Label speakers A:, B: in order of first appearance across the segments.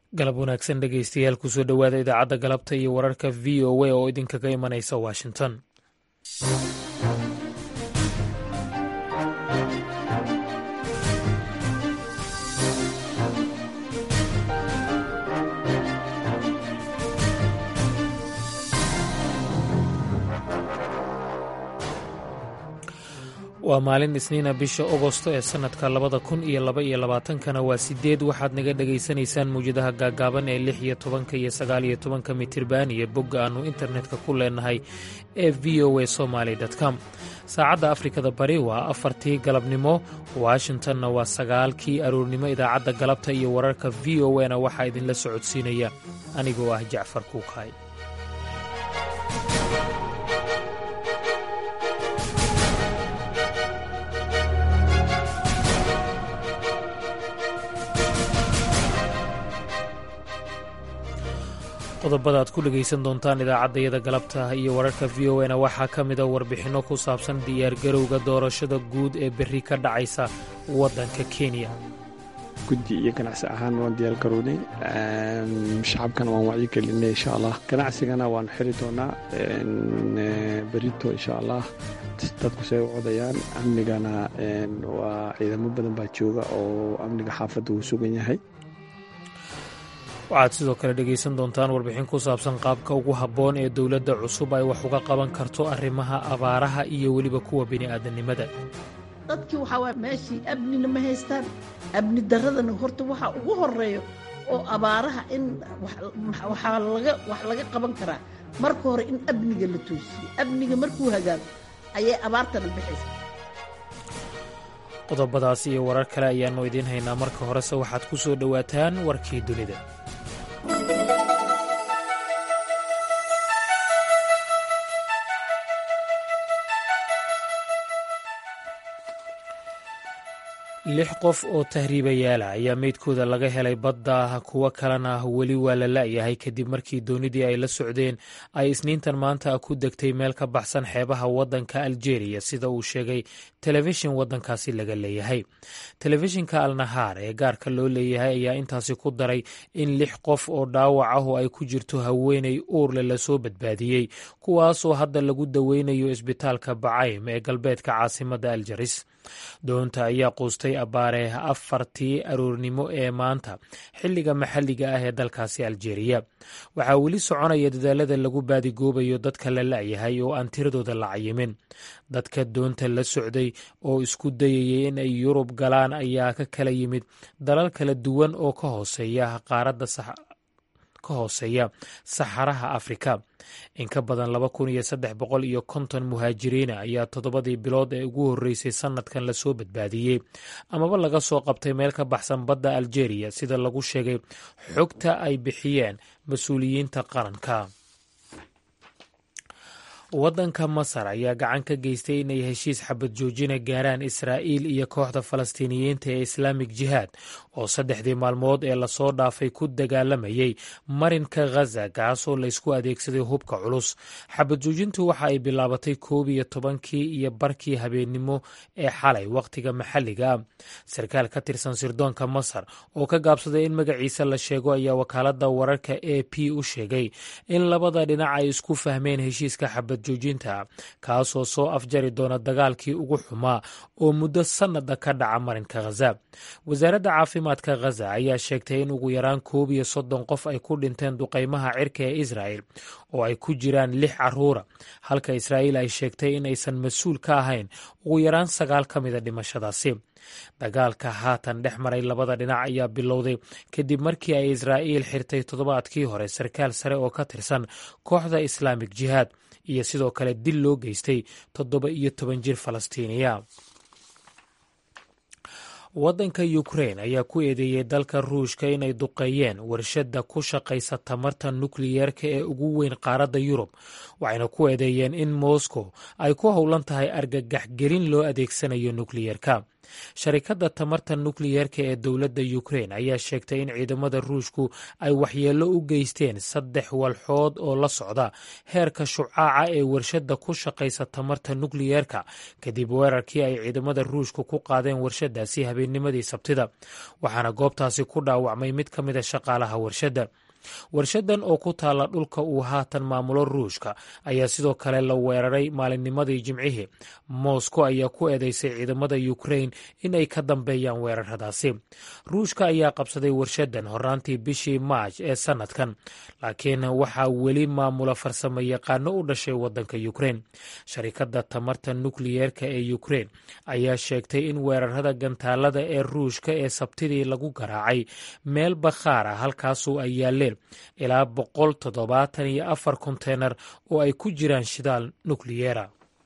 A: galab wanaagsan dhegeystayaal kusoo dhowaada idaacadda galabta iyo wararka v o a oo idinkaga imanaysa washington waa maalin isniina bisha ogosto ee sannadka labada kun iyo laba iyo labaatankana waa sideed waxaad naga dhagaysanaysaan muwjadaha gaagaaban ee lix iyo tobanka iyo sagaal iyo tobanka mitirban iyo bogga aannu internetka ku leenahay ee v o a somaly com saacadda afrikada bari waa afartii galabnimo washingtonna waa sagaalkii aroornimo idaacadda galabta iyo wararka v o a na waxaa idinla socodsiinaya anigoo ah jacfar kuukaay qodobada aad ku dhegaysan doontaan idaacaddayada galabta iyo wararka v o na waxaa ka mida warbixinno ku saabsan diyaargarowga doorashada guud ee berri ka dhacaysa waddanka kenya
B: guddi iyo ganacsi ahaan waan diyaargarownay shacabkana waan wacyi gelinay insha allah ganacsigana waanu xiri doonaa berito insha allah dadku say u codayaan amnigana waa ciidamo badan baa jooga oo amniga xaafadda uu sugan yahay
A: waxaad sidoo kale dhegaysan doontaan warbixin ku saabsan qaabka ugu habboon ee dowladda cusub ay wax uga qaban karto arrimaha abaaraha iyo weliba kuwa bini'aadanimada
C: dadkii waxaa waay meeshii amnina ma haystaan amni darradana horta waxaa ugu horeeyo oo abaaraha in waxaa laga wax laga qaban karaa marka hore in amniga la toosiyo amniga markuu hagaago ayay abaartana bixaysa
A: qodobadaas iyo warar kale ayaannu idiin haynaa marka horese waxaad ku soo dhowaataan warkii dunida lix qof oo tahriibayaala ayaa meydkooda laga helay badda kuwo kalena weli waa la la'yahay kadib markii doonidii ay la socdeen ay isniintan maanta ku degtay meel ka baxsan xeebaha waddanka aljeeriya sida uu sheegay telefishin waddankaasi laga leeyahay telefishinka alnahaar ee gaarka loo leeyahay ayaa intaasi ku daray in lix qof oo dhaawac ah oo ay ku jirto haweeney uurle lasoo badbaadiyey kuwaasoo hadda lagu daweynayo isbitaalka bacaym ee galbeedka caasimadda aljaris doonta ayaa quustay abbaare afartii aroornimo ee maanta xilliga maxalliga ah ee dalkaasi aljeeriya waxaa weli soconaya dadaalada lagu baadigoobayo dadka la la'yahay oo aan tiradooda la cayimin dadka doonta la socday oo isku dayayay in ay yurub galaan ayaa ka kala yimid dalal kala duwan oo ka hooseeya qaaradda ka hooseeya saxaraha afrika in ka badan laba kun iyo saddex boqol iyo konton muhaajiriina ayaa toddobadii bilood ee ugu horreysay sannadkan lasoo badbaadiyey amaba laga soo qabtay meel ka baxsan badda aljeeriya sida lagu sheegay xogta ay bixiyeen mas-uuliyiinta qaranka waddanka masar ayaa gacan ka geystay inay heshiis xabad joojina gaaraan israa'iil iyo kooxda falastiiniyiinta ee islaamik jihaad oo saddexdii maalmood ee lasoo dhaafay ku dagaalamayay marinka ghaza kaasoo laysku adeegsaday hubka culus xabad joojintu waxa ay bilaabatay koob iyo tobankii iyo barkii habeennimo ee xalay wakhtiga maxalliga ah sarkaal ka tirsan sirdoonka masar oo ka gaabsaday in magaciisa la sheego ayaa wakaaladda wararka a p u sheegay in labada dhinac ay isku fahmeen heshiiska xabad joojinta kaasoo soo afjari doona dagaalkii ugu xumaa oo muddo sannada ka dhaca marinka khaza wasaaradda caafimaadka khaza ayaa sheegtay in ugu yaraan koob iyo soddon qof ay ku dhinteen duqaymaha cirka ee israa'el oo ay ku jiraan lix caruura halka israa'iil ay sheegtay in aysan mas-uul ka ahayn ugu yaraan sagaal ka mida dhimashadaasi dagaalka haatan dhex maray labada dhinac ayaa bilowday kadib markii ay israa'iil xirtay toddobaadkii hore sarkaal sare oo ka tirsan kooxda islaamik jihaad iyo sidoo kale dil loo geystay toddoba iyo toban jir falastiiniya waddanka ukrain ayaa ku eedeeyey dalka ruushka inay duqeeyeen warshadda ku shaqaysa tamarta nukliyeerka ee ugu weyn qaaradda yurub waxayna ku eedeeyeen in moscow ay ku howlan tahay argagax gelin loo adeegsanayo nukliyeerka sharikadda tamarta nukliyeerka ee dowladda ukrein ayaa sheegtay in ciidamada ruushku ay waxyeello u geysteen saddex walxood oo la socda heerka shucaaca ee warshadda ku shaqaysa tamarta nukliyeerka kadib weerarkii ay ciidamada ruushku ku qaadeen warshadaasi habeennimadii sabtida waxaana goobtaasi ku dhaawacmay mid ka mida shaqaalaha warshadda warshadan oo ku taalla dhulka uu haatan maamulo ruushka ayaa sidoo kale la weeraray maalinnimadii jimcihii moscow ayaa ku eedeysay ciidamada ukrain in ay ka dambeeyaan weeraradaasi ruushka ayaa qabsaday warshadan horaantii bishii maaj ee sanadkan laakiin waxaa weli maamula farsamo yaqaano u dhashay wadanka ukrain sharikadda tamarta nukliyeerka ee ukrain ayaa sheegtay in weerarada gantaalada ee ruushka ee sabtidii lagu garaacay meel bakhaar ah halkaasoo ay yaaleen ilaa boqol toddobaatan iyo afar konteynar oo ay ku jiraan shidaal nukliyeera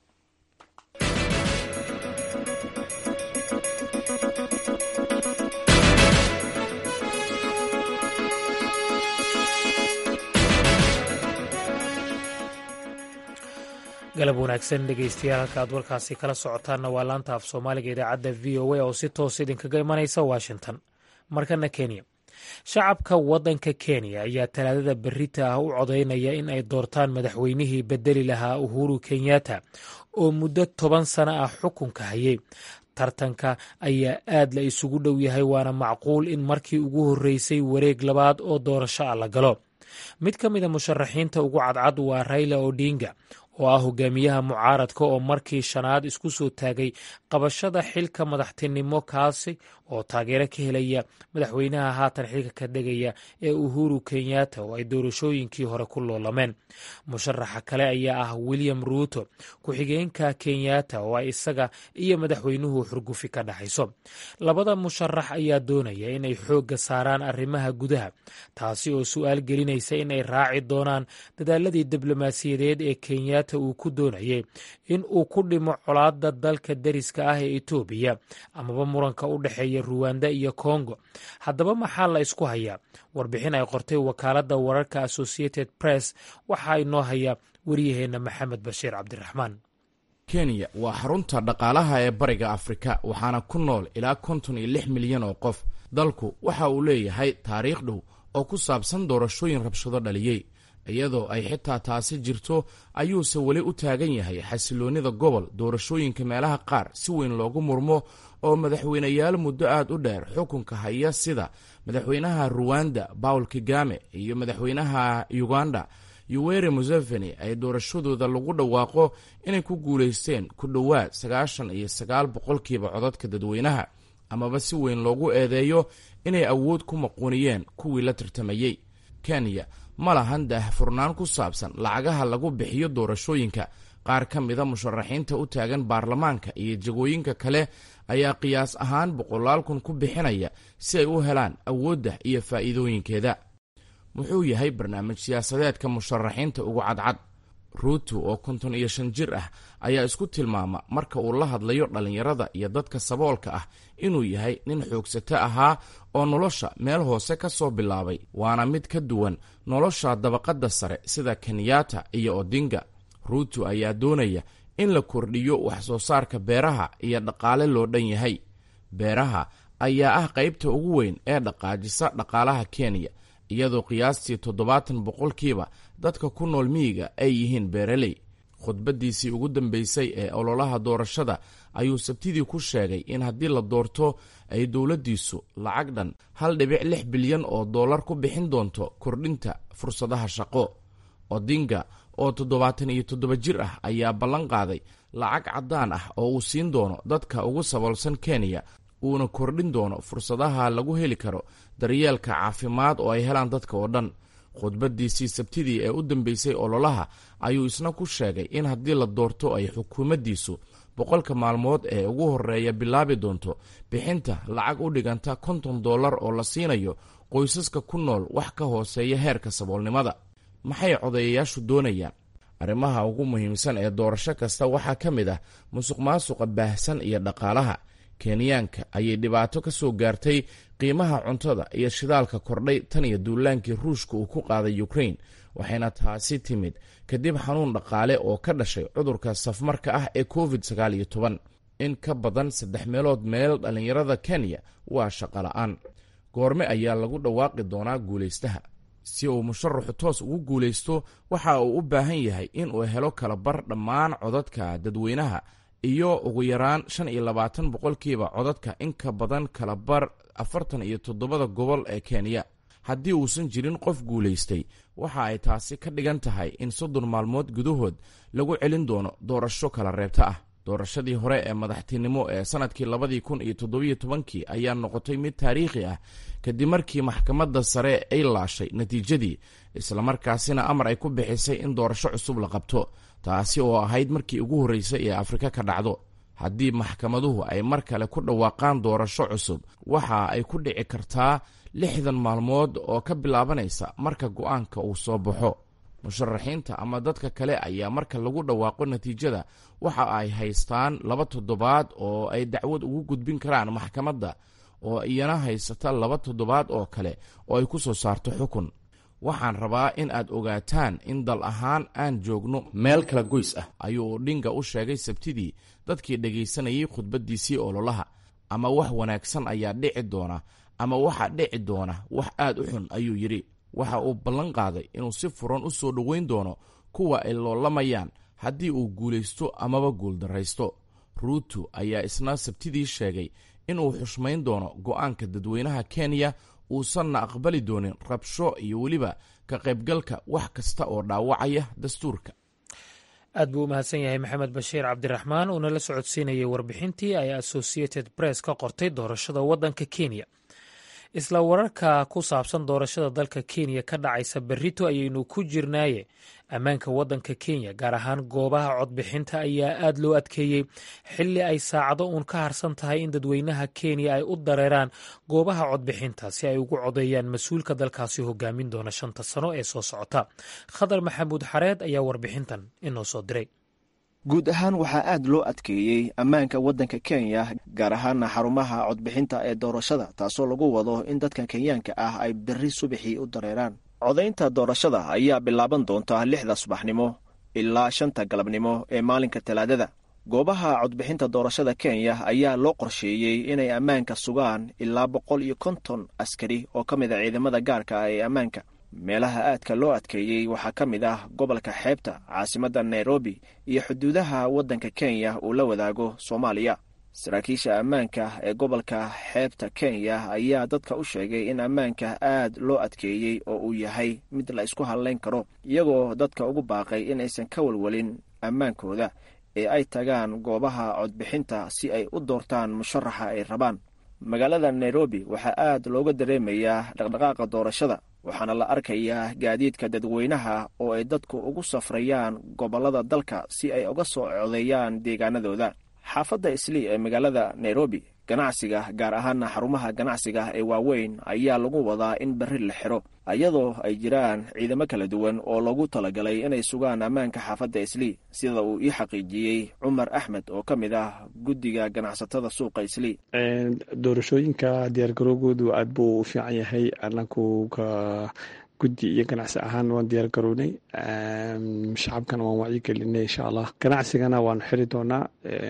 A: galab wanaagsan dhegeystayaal halka aad warkaasi kala socotaanna waa laanta af soomaaliga idaacadda v o a oo si toos idinkaga imanaysa washington markana kenya shacabka waddanka kenya ayaa talaadada berita ah u codaynaya in ay doortaan madaxweynihii bedeli lahaa uhuru kenyatta oo muddo toban sano ah xukunka hayay tartanka ayaa aad la isugu dhow yahay waana macquul in markii ugu horreysay wareeg labaad oo doorasho ah la galo mid ka mida musharaxiinta ugu cadcad waa raila odinga oo ah hogaamiyaha mucaaradka oo markii shanaad isku soo taagay qabashada xilka madaxtinimo kaasi oo taageero ka helaya madaxweynaha haatan xilka ka dhegaya ee uhuru kenyatta oo ay doorashooyinkii hore ku loolameen musharaxa kale ayaa ah william ruuto ku-xigeenka kenyatta oo ay isaga iyo madaxweynuhu xurgufi ka dhaxayso labada musharax ayaa doonaya inay xoogga saaraan arrimaha gudaha taasi oo su-aal gelinaysa inay raaci doonaan dadaaladii diblomaasiyadeed ee kenya uu ku doonayay in uu ku dhimo colaadda dalka deriska ah ee etoobiya amaba muranka u dhexeeya ruwanda iyo kongo haddaba maxaa la isku hayaa warbixin ay qortay wakaaladda wararka associated press waxaa inoo haya wariyaheenna maxamed bashiir cabdiraxmaan
D: kenya waa xarunta dhaqaalaha ee bariga afrika waxaana ku nool ilaa konton iyo lix milyan oo qof dalku waxa uu leeyahay taariikh dhow oo ku saabsan doorashooyin rabshado dhaliyey iyadoo ay xitaa taasi jirto ayuuse weli u taagan yahay xasiloonnida gobol doorashooyinka meelaha qaar si weyn loogu murmo oo madaxweyneyaal muddo aad u dheer xukunka haya sida madaxweynaha ruwanda bawl kagame iyo madaxweynaha uganda yuweri museveni ay doorashadooda lagu dhawaaqo inay ku guulaysteen ku dhowaad sagaashan iyo sagaal boqolkiiba codadka dadweynaha amaba si weyn loogu eedeeyo inay awood ku maquuniyeen kuwii la tartamayey kenya ma lahan daahfurnaan ku saabsan lacagaha lagu bixiyo doorashooyinka qaar ka mida musharaxiinta u taagan baarlamaanka iyo jagooyinka kale ayaa qiyaas ahaan boqolaal kun ku bixinaya si ay u helaan awoodda iyo faa'iidooyinkeeda muxuu yahay barnaamij siyaasadeedka musharaxiinta ugu cadcad ruuto oo konton iyo shan jir ah ayaa isku tilmaama marka uu la hadlayo dhallinyarada iyo dadka saboolka ah inuu yahay nin xoogsato ahaa oo nolosha meel hoose ka soo bilaabay waana mid ka duwan nolosha dabaqadda sare sida kenyatta iyo odinga ruuto ayaa doonaya in la kordhiyo wax soo saarka beeraha iyo dhaqaale loo dhan yahay beeraha ayaa ah qaybta ugu weyn ee dhaqaajisa dhaqaalaha kenya iyadoo qiyaastii toddobaatan boqolkiiba dadka ku nool miyiga ay yihiin beeraley khudbaddiisii ugu dambeysay ee ololaha doorashada ayuu sabtidii ku sheegay in haddii la doorto ay dowladdiisu lacag dhan hal dhibic lix bilyan oo dollar ku bixin doonto kordhinta fursadaha shaqo odinga oo toddobaatan iyo toddoba jir ah ayaa ballan qaaday lacag caddaan ah oo uu siin doono dadka ugu saboolsan kenya uuna kordhin doono fursadaha lagu heli karo daryeelka caafimaad oo ay helaan dadka oo dhan khudbaddiisii sabtidii ee u dambeysay ololaha ayuu isna ku sheegay in haddii la doorto ay xukuumaddiisu boqolka maalmood ee ugu horreeya bilaabi doonto bixinta lacag u dhiganta konton dollar oo la siinayo qoysaska ku nool wax ka hooseeya heerka saboolnimada maxay codayayaashu doonayaan arrimaha ugu muhiimsan ee doorasho kasta waxaa ka mid ah musuq maasuqa baahsan iyo dhaqaalaha kenyaanka ayay dhibaato ka soo gaartay qiimaha cuntada iyo shidaalka kordhay tan iyo duulaankii ruushka uu ku qaaday ukrain waxayna taasi timid kadib xanuun dhaqaale oo ka dhashay cudurka safmarka ah ee covid sagaal iyo toban in ka badan saddex meelood meel dhallinyarada kenya waa shaqo la'aan goorme ayaa lagu dhawaaqi doonaa guulaystaha si uu musharaxu toos ugu guulaysto waxa uu u baahan yahay inuu helo kalabar dhammaan codadka dadweynaha iyo ugu yaraan shan iyo labaatan boqolkiiba codadka in ka badan kalabar afartan iyo toddobada gobol ee kenya haddii uusan jirin qof guulaystay waxa ay taasi ka dhigan tahay in soddon maalmood gudahood lagu celin doono doorasho kala reebta ah doorashadii hore ee madaxtinimo ee sannadkii labadii kun iyo toddobiyo tobankii ayaa noqotay mid taariikhi ah kadib markii maxkamadda sare ay laashay natiijadii islamarkaasina amar ay ku bixisay in doorasho cusub la qabto taasi oo ahayd markii ugu horreysay ee afrika ka dhacdo haddii maxkamaduhu ay mar kale ku dhawaaqaan doorasho cusub waxa ay ku dhici kartaa lixdan maalmood oo ka bilaabanaysa marka go'aanka uu soo baxo musharaxiinta ama dadka kale ayaa marka lagu dhawaaqo natiijada waxa ay haystaan laba toddobaad oo ay dacwad ugu gudbin karaan maxkamadda oo iyana haysata laba toddobaad oo kale oo ay ku soo saarto xukun waxaan rabaa in aad ogaataan in dal ahaan aan joogno meel kala goys ah ayuu odhinga u sheegay sabtidii dadkii dhegaysanayay khudbaddiisii ololaha ama wax wanaagsan ayaa dhici doona ama waxa dhici doona wax aad u xun ayuu yidhi waxa uu ballan qaaday inuu si furan u soo dhoweyn doono kuwa ay loolamayaan haddii uu guulaysto amaba guuldarraysto ruutu ayaa isna sabtidii sheegay inuu xushmayn doono go'aanka dadweynaha kenya uusanna aqbali doonin rabsho iyo weliba ka qaybgalka wax kasta oo dhaawacaya dastuurka
A: aad buu u mahadsan yahay maxamed bashiir cabdiraxmaan uuna la socodsiinayay warbixintii ay associated press ka qortay doorashada waddanka kenya isla wararka ku saabsan doorashada dalka kenya ka dhacaysa berrito ayaynu ku jirnaaye ammaanka waddanka kenya gaar ahaan goobaha codbixinta ayaa aad loo adkeeyey xilli ay saacado uun ka harsan tahay in dadweynaha kenya ay u dareeraan goobaha codbixinta si ay ugu codeeyaan mas-uulka dalkaasi hogaamin doona shanta sano ee soo socota khadar maxamuud xareed ayaa warbixintan inoo soo diray
E: guud ahaan waxaa aad loo adkeeyey ammaanka waddanka kenya gaar ahaana xarumaha codbixinta ee doorashada taasoo lagu wado in dadka kenyaanka ah ay berri subaxii u dareeraan codaynta doorashada ayaa bilaaban doonta lixda subaxnimo ilaa shanta galabnimo ee maalinka talaadada goobaha codbixinta doorashada kenya ayaa loo qorsheeyey inay ammaanka sugaan ilaa boqol iyo konton askari oo ka mid a ciidamada gaarka ah ee ammaanka meelaha aadka loo adkeeyey waxaa ka mid ah gobolka xeebta caasimadda nairobi iyo xuduudaha waddanka kenya uu la wadaago soomaaliya saraakiisha ammaanka ee gobolka xeebta kenya ayaa dadka u sheegay in ammaanka aad loo adkeeyey oo uu yahay mid la isku hadlayn karo iyagoo dadka ugu baaqay in aysan ka walwalin ammaankooda ee ay tagaan goobaha codbixinta si ay u doortaan musharaxa ay rabaan magaalada nairobi waxaa aad looga dareemayaa dhaqdhaqaaqa doorashada waxaana la arkayaa gaadiidka dadweynaha oo ay dadku ugu safrayaan gobollada dalka si ay uga soo codeeyaan deegaanadooda xaafadda islii ee magaalada nairobi ganacsiga gaar ahaana xarumaha ganacsiga ee waaweyn ayaa lagu wadaa in berri la xiro iyadoo ay jiraan ciidamo kala duwan oo lagu talagalay inay sugaan ammaanka xaafadda islii sida uu ii xaqiijiyey cumar axmed oo ka mid ah guddiga ganacsatada suuqa islii
B: doorashooyinka diyaargarowgoodu aad buu u fiican yahay anaku ka guddi iyo ganacsi ahaan waan diyaar garownay shacabkana waan wacyi gelinay insha allah ganacsigana waanu xiri doonaa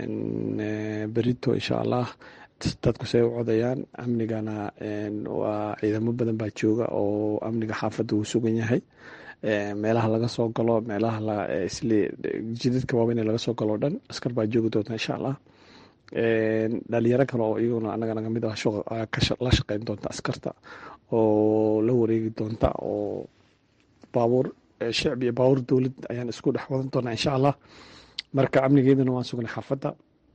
B: berito insha allah dadku say u codayaan amnigana waa ciidamo badan baa jooga oo amniga xaafadda uu sugan yahay meelaha laga soo galo meelaha jidadka waaweyn laga soo galo o dhan askar baa joogi doonta insha allah dhalinyaro kale oo iyaguna anaga naga mid ah la shaqeyn doonta askarta oo la wareegi doonta oo baabuur shicbi iyo baabuur dowlad ayaan isku dhex wadan doonaa insha allah marka amnigeedana waan sugnay xaafadda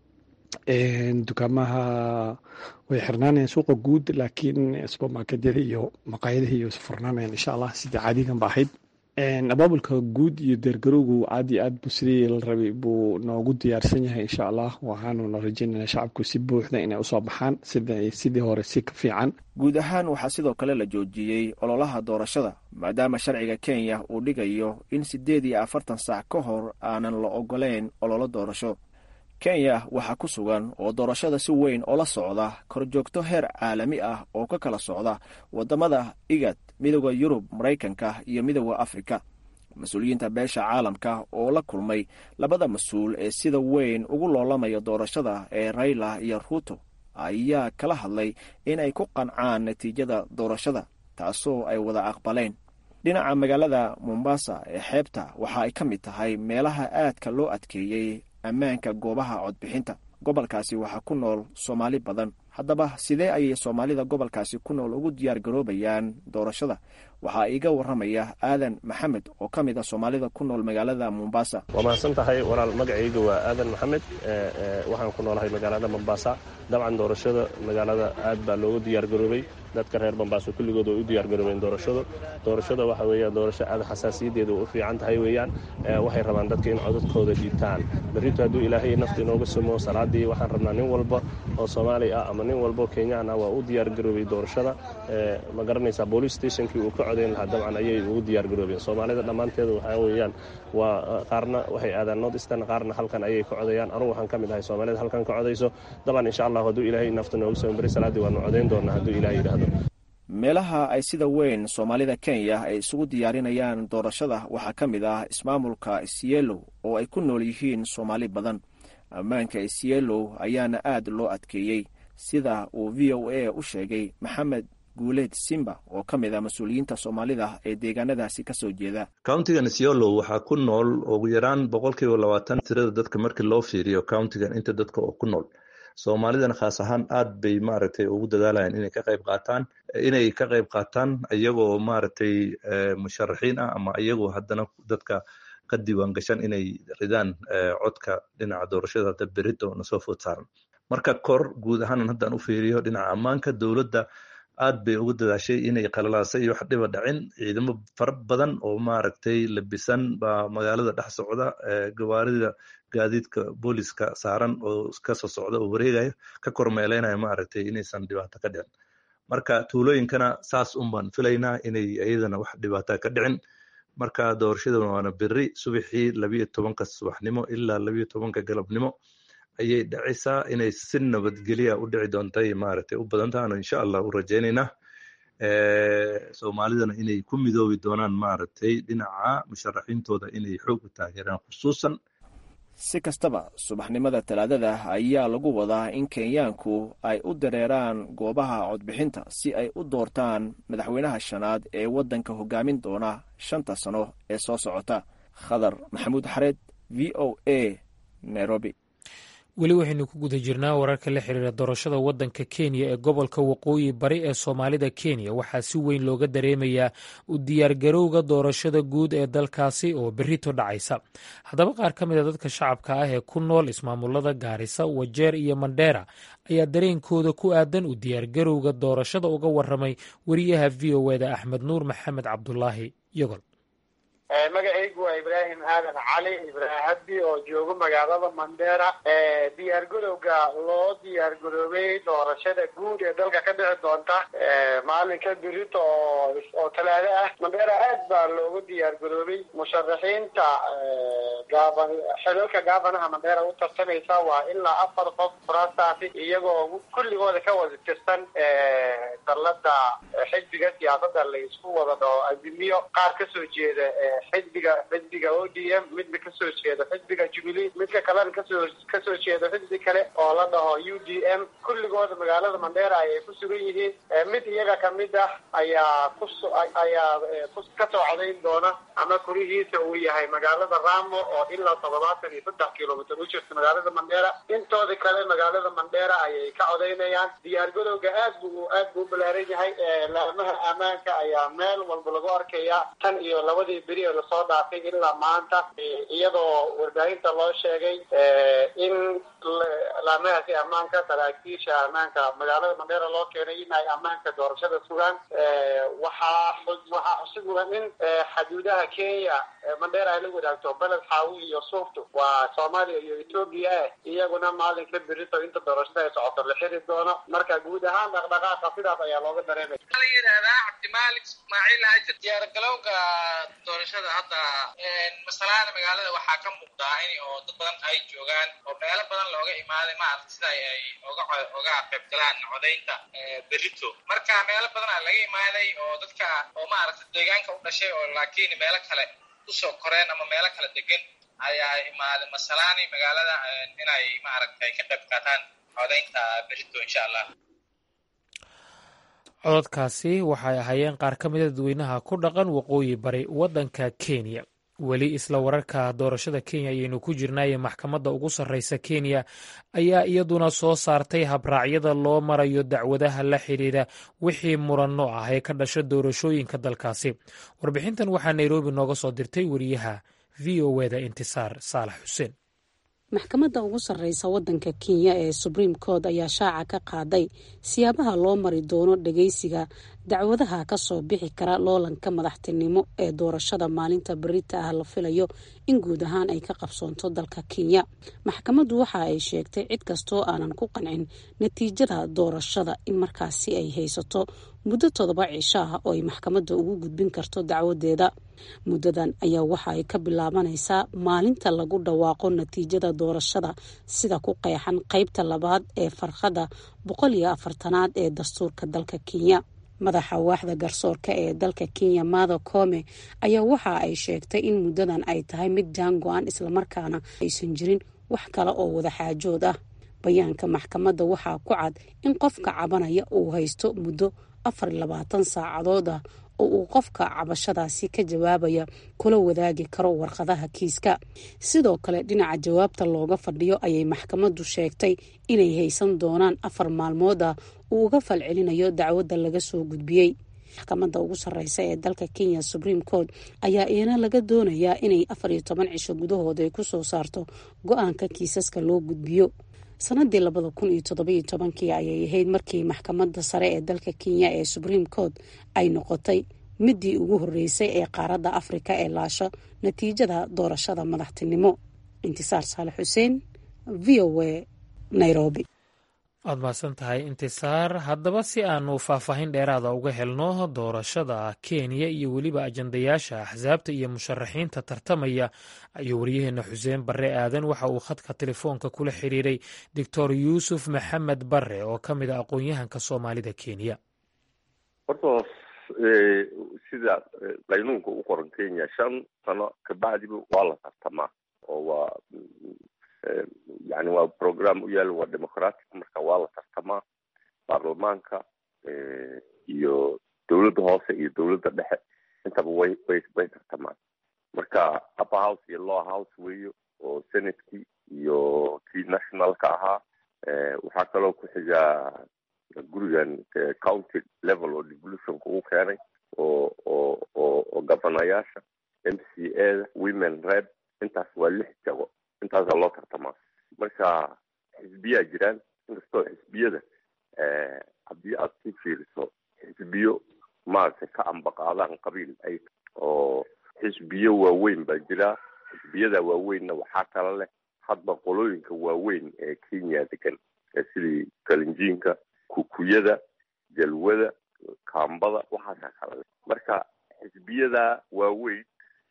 B: dukaamaha way xirnaanayaan suuqa guud laakiin supermarketyada iyo maqaayadaha iyo furnaanayaan insha allah sidii caadigan ba ahayd abaabulka guud iyo deergarowgu aad iyo aad bu sidii la rabay buu noogu diyaarsan yahay insha allah waxaanuna rajeynana shacabku si buuxda inay usoo baxaan sidii hore si ka fiican
E: guud ahaan waxaa sidoo kale la joojiyey ololaha doorashada maadaama sharciga kenya uu dhigayo in siddeed iyo afartan saac ka hor aanan la ogoleyn ololo doorasho kenya waxaa ku sugan oo doorashada si weyn oola socda korjoogto heer caalami ah oo ka kala socda waddamada igad midooda yurub maraykanka iyo midooda afrika mas-uuliyiinta beesha caalamka oo la kulmay labada mas-uul ee sida weyn ugu loolamaya doorashada ee rayla iyo ruuto ayaa kala hadlay in ay ku qancaan natiijada doorashada taasoo ay wada aqbaleen dhinaca magaalada mombasa ee xeebta waxa ay ka mid tahay meelaha aadka loo adkeeyey ammaanka goobaha codbixinta gobolkaasi waxaa ku nool soomaali badan haddaba sidee ayay soomaalida gobolkaasi ku nool ugu diyaar garoobayaan doorashada waxaa iiga warramaya aadan maxamed oo ka mid a soomaalida ku nool magaalada mombasa
F: waa mahadsan tahay walaal magacayga waa aadan maxamed waxaan ku noolahay magaalada mombasa dabcan doorashada magaalada aad baa loogu diyaar garoobay dadka reer mombaaso kulligood way u diyaar garoobeen doorashadu doorashada waxa weeyaan doorasho aad xasaasiyadeedu u fiican tahay weeyaan waxay rabaan dadka in codadkooda dhiibtaan berrito hadduu ilaahay nafta inooga sumo salaadii waxaan rabnaa nin walba oo soomaali ah ama nin walba oo kenyaan ah waa u diyaar garoobay doorashada ma garanaysaa boolice stationkii uu ka codayn lahaa dabcan ayay ugu diyaar garoobeen soomaalida dhammaanteeda waxaa weeyaan waa qaarna waxay aadaan north eastern qaarna halkan ayay ka codayaan anugu waxaan ka mid ahay soomaalida halkan ka codayso dabcan insha allah hadduu ilaahay nafta nooga sumo beri salaadii waanu codayn doonaa hadduu ilahay yidhaahdo
E: meelaha ay sida weyn soomaalida kenya ay isugu diyaarinayaan doorashada waxaa ka mid ah ismaamulka isyeelow oo ay ku nool yihiin soomaali badan ammaanka isyeelow ayaana aad loo adkeeyey sida uu v o a u sheegay maxamed guuleed simba oo ka mid ah mas-uuliyiinta soomaalida ee deegaanadaasi ka soo jeeda
G: countigan isyolow waxaa ku nool ugu yaraan boqolkiiba labaatan tirada dadka markii loo fiiriyo countigan inta dadka oo ku nool soomaalidana khaas ahaan aad bay maaragtay ugu dadaalayaan inay ka qayb qaataan inay ka qayb qaataan iyagoo maaragtay musharaxiin ah ama iyagoo haddana dadka ka diiwaan gashan inay ridaan codka dhinaca doorashada hadda berito nasoo food saaran marka kor guud ahaanan haddaan u fiiriyo dhinaca ammaanka dowladda aad bay ugu dadaashay inay qalalaasa iyo wax dhiba dhacin ciidamo fara badan oo maaragtay labisan baa magaalada dhex socda gawaarida gaadiidka booliska saaran oo kasoo socda oo wareegaya ka kormeeleynaya maaragtay inaysan dhibaato ka dhicin marka tuulooyinkana saas un baan filaynaa inay iyadana wax dhibaata ka dhicin marka doorashada waana beri subaxii labiyo tobanka subaxnimo ilaa labiyo tobanka galabnimo ayay dhacaysaa inay si nabadgelya u dhici doontay maaragtay u badan tahan insha allah u rajaynaynaa soomaalidana inay ku midoobi doonaan maaragtay dhinaca musharaxiintooda inay xoog u taageeraan khusuusan
E: si kastaba subaxnimada talaadada ayaa lagu wadaa in kenyaanku ay u dareeraan goobaha codbixinta si ay u doortaan madaxweynaha shanaad ee waddanka hogaamin doona shanta sano ee soo socota khadar maxamuud xareed v o a nairobi
A: weli waxaynu ku guda jirnaa wararka la xiriira doorashada waddanka kenya ee gobolka waqooyi bari ee soomaalida kenya waxaa si weyn looga dareemayaa u diyaargarowga doorashada guud ee dalkaasi oo berrito dhacaysa haddaba qaar ka mid a dadka shacabka ah ee ku nool ismaamulada gaarisa wajeer iyo mandheera ayaa dareenkooda ku aadan u diyaargarowga doorashada uga waramay wariyaha v o eda axmed nuur maxamed cabdulaahi yogol
H: magacaygu waa ibraahim aadan cali ibraahim haddi oo joogo magaalada mandheera diyaar garowga loo diyaar garoobay doorashada guud ee dalka ka dhici doonta maalinka birito oo oo talaado ah mandheera aad baa loogu diyaar garoobay musharaxiinta gaaban xilalka gaabanaha mandheera u tartamaysa waa ilaa afar qof furaastaasi iyagoo kulligooda ka wada tirsan dallada xisbiga siyaasada la isku wada dhao azimiyo qaar kasoo jeeda xisbiga xisbiga o d m midna kasoo jeeda xisbiga jubilee midka kalena kasoo kasoo jeeda xisbi kale oo la dhaho u d m kulligooda magaalada mandheera ayay ku sugan yihiin mid iyaga kamid ah ayaa kus ayaa ka soo codayn doona ama kurihiisa uu yahay magaalada ramo oo ilaa toddobaatan iyo saddex kilomitr u jirta magaalada mandheera intooda kale magaalada mandheera ayay ka codaynayaan diyaar garowga aad bu aad buu u balaaran yahay laamaha ammaanka ayaa meel walba lagu arkaya tan iyo labadii beri oo lasoo dhaafay ilaa maanta iyadoo warbaahinta loo sheegay in laamahaasi ammaanka saraakiisha ammaanka magaalada mandheera loo keenay in ay ammaanka doorashada sugaan waxaa waxaa xusid mudan in xaduudaha kenya mandheera ay la wadaagto beled xaawi iyo suuftu waa soomaaliya iyo etoobiya ah iyaguna maalinka berito inta doorashada ay socoto la xiri doono marka guud ahaan dhaqdhaqaaqa sidaas ayaa looga dareemaya
I: la yidhahdaa cabdimaalik ismaaciil haajir diyaargalowga doorashada hadda masalaana magaalada waxaa ka muuqdaa in oo dad badan ay joogaan oo meelo badan looga imaaday maarata sida ay oga oga qayb galaan codaynta berito marka meelo badan aa laga imaaday oo dadka oo maaragta deegaanka u dhashay oo laakiin meelo kale kusoo koreen ama meelo kala degan ayaa imaaday masalaani magaalada inay maaragtay ka qayb qaataan codaynta berito insha allah
A: cododkaasi waxay ahaayeen qaar ka mida dadweynaha ku dhaqan waqooyi bari waddanka kenya weli isla wararka doorashada kenya ayaynu ku jirnaaye maxkamadda ugu sarreysa kenya ayaa iyaduna soo saartay habraacyada loo marayo dacwadaha la xidhiidha wixii muranno ah ee ka dhasha doorashooyinka dalkaasi warbixintan waxaa nairobi nooga soo dirtay wariyaha v o eda intisaar saalax xuseen
J: maxkamadda ugu sarreysa waddanka kenya ee supreme court ayaa shaaca ka qaaday siyaabaha loo mari doono dhageysiga dacwadaha ka soo bixi kara loolanka madaxtinimo ee doorashada maalinta berita ah la filayo in guud ahaan ay ka qabsoonto dalka kenya maxkamaddu waxa ay sheegtay cid kastoo aanan ku qancin natiijada doorashada in markaasi ay haysato muddo toddoba cisho ah oo ay maxkamadda ugu gudbin karto dacwadeeda muddadan ayaa waxa ay ka bilaabanaysaa maalinta lagu dhawaaqo natiijada doorashada sida ku qeexan qeybta labaad ee farqada boqol iyo afartanaad ee dastuurka dalka kenya madaxa waaxda garsoorka ee dalka kenya mada kome ayaa waxa ay sheegtay in muddadan ay tahay mid jaan go-an islamarkaana aysan jirin wax kale oo wada xaajood ah bayaanka maxkamadda waxaa ku cad in qofka cabanaya uu haysto muddo afar iyo labaatan saacadood ah oo uu qofka cabashadaasi ka jawaabaya kula wadaagi karo warqadaha kiiska sidoo kale dhinaca jawaabta looga fadhiyo ayay maxkamaddu sheegtay inay haysan doonaan afar maalmood ah uu uga falcelinayo dacwadda laga soo gudbiyey maxkamadda ugu sarreysa ee dalka kenya supreme court ayaa iyana laga doonayaa inay afar iyo toban cisho gudahood ay kusoo saarto go-aanka kiisaska loo gudbiyo sanadii labada kun iyo toddobiyo tobankii ayay ahayd markii maxkamadda sare ee dalka kenya ee supreme court ay noqotay midii ugu horreysay ee qaaradda afrika ee laasho natiijada doorashada madaxtinimo intisaar saale xuseen v o a nairobi
A: waad mahadsan tahay intisaar haddaba si aanu faahfaahin dheeraada uga helno doorashada kenya iyo weliba ajandayaasha axsaabta iyo musharaxiinta tartamaya ayuu waryaheena xuseen barre aadan waxa uu khadka telefoonka kula xiriiray doctor yuusuf maxamed barre oo ka mid a aqoon-yahanka soomaalida kenya
K: horta sida qaynuunka u qoran kenya shan sano kabacdiba waa la tartamaa oo waa yani waa program u yaal waa democratic marka waa la tartamaa baarlamaanka iyo dowladda hoose iyo dowladda dhexe intaba way way way tartamaan marka upper house iyo lower house weeyo oo senatkii iyo kii nationalka ahaa waxaa kaloo ku xigaa gurigan county level oo devolutionka uu keenay oo oo oo oo governayaasha m c a da women rep intaas waa lix jago intaasaa loo tartamaa marka xisbiyaa jiraan inkastoo xisbiyada haddii aad ku fiiriso xisbiyo maaragtay ka ambaqaadaan qabiil ay oo xisbiyo waaweyn baa jira xisbiyada waaweynna waxaa kala leh hadba qolooyinka waaweyn ee kenya degan sidii kalinjiinka kukuyada jalwada kaambada waxaasaa kala leh marka xisbiyada waaweyn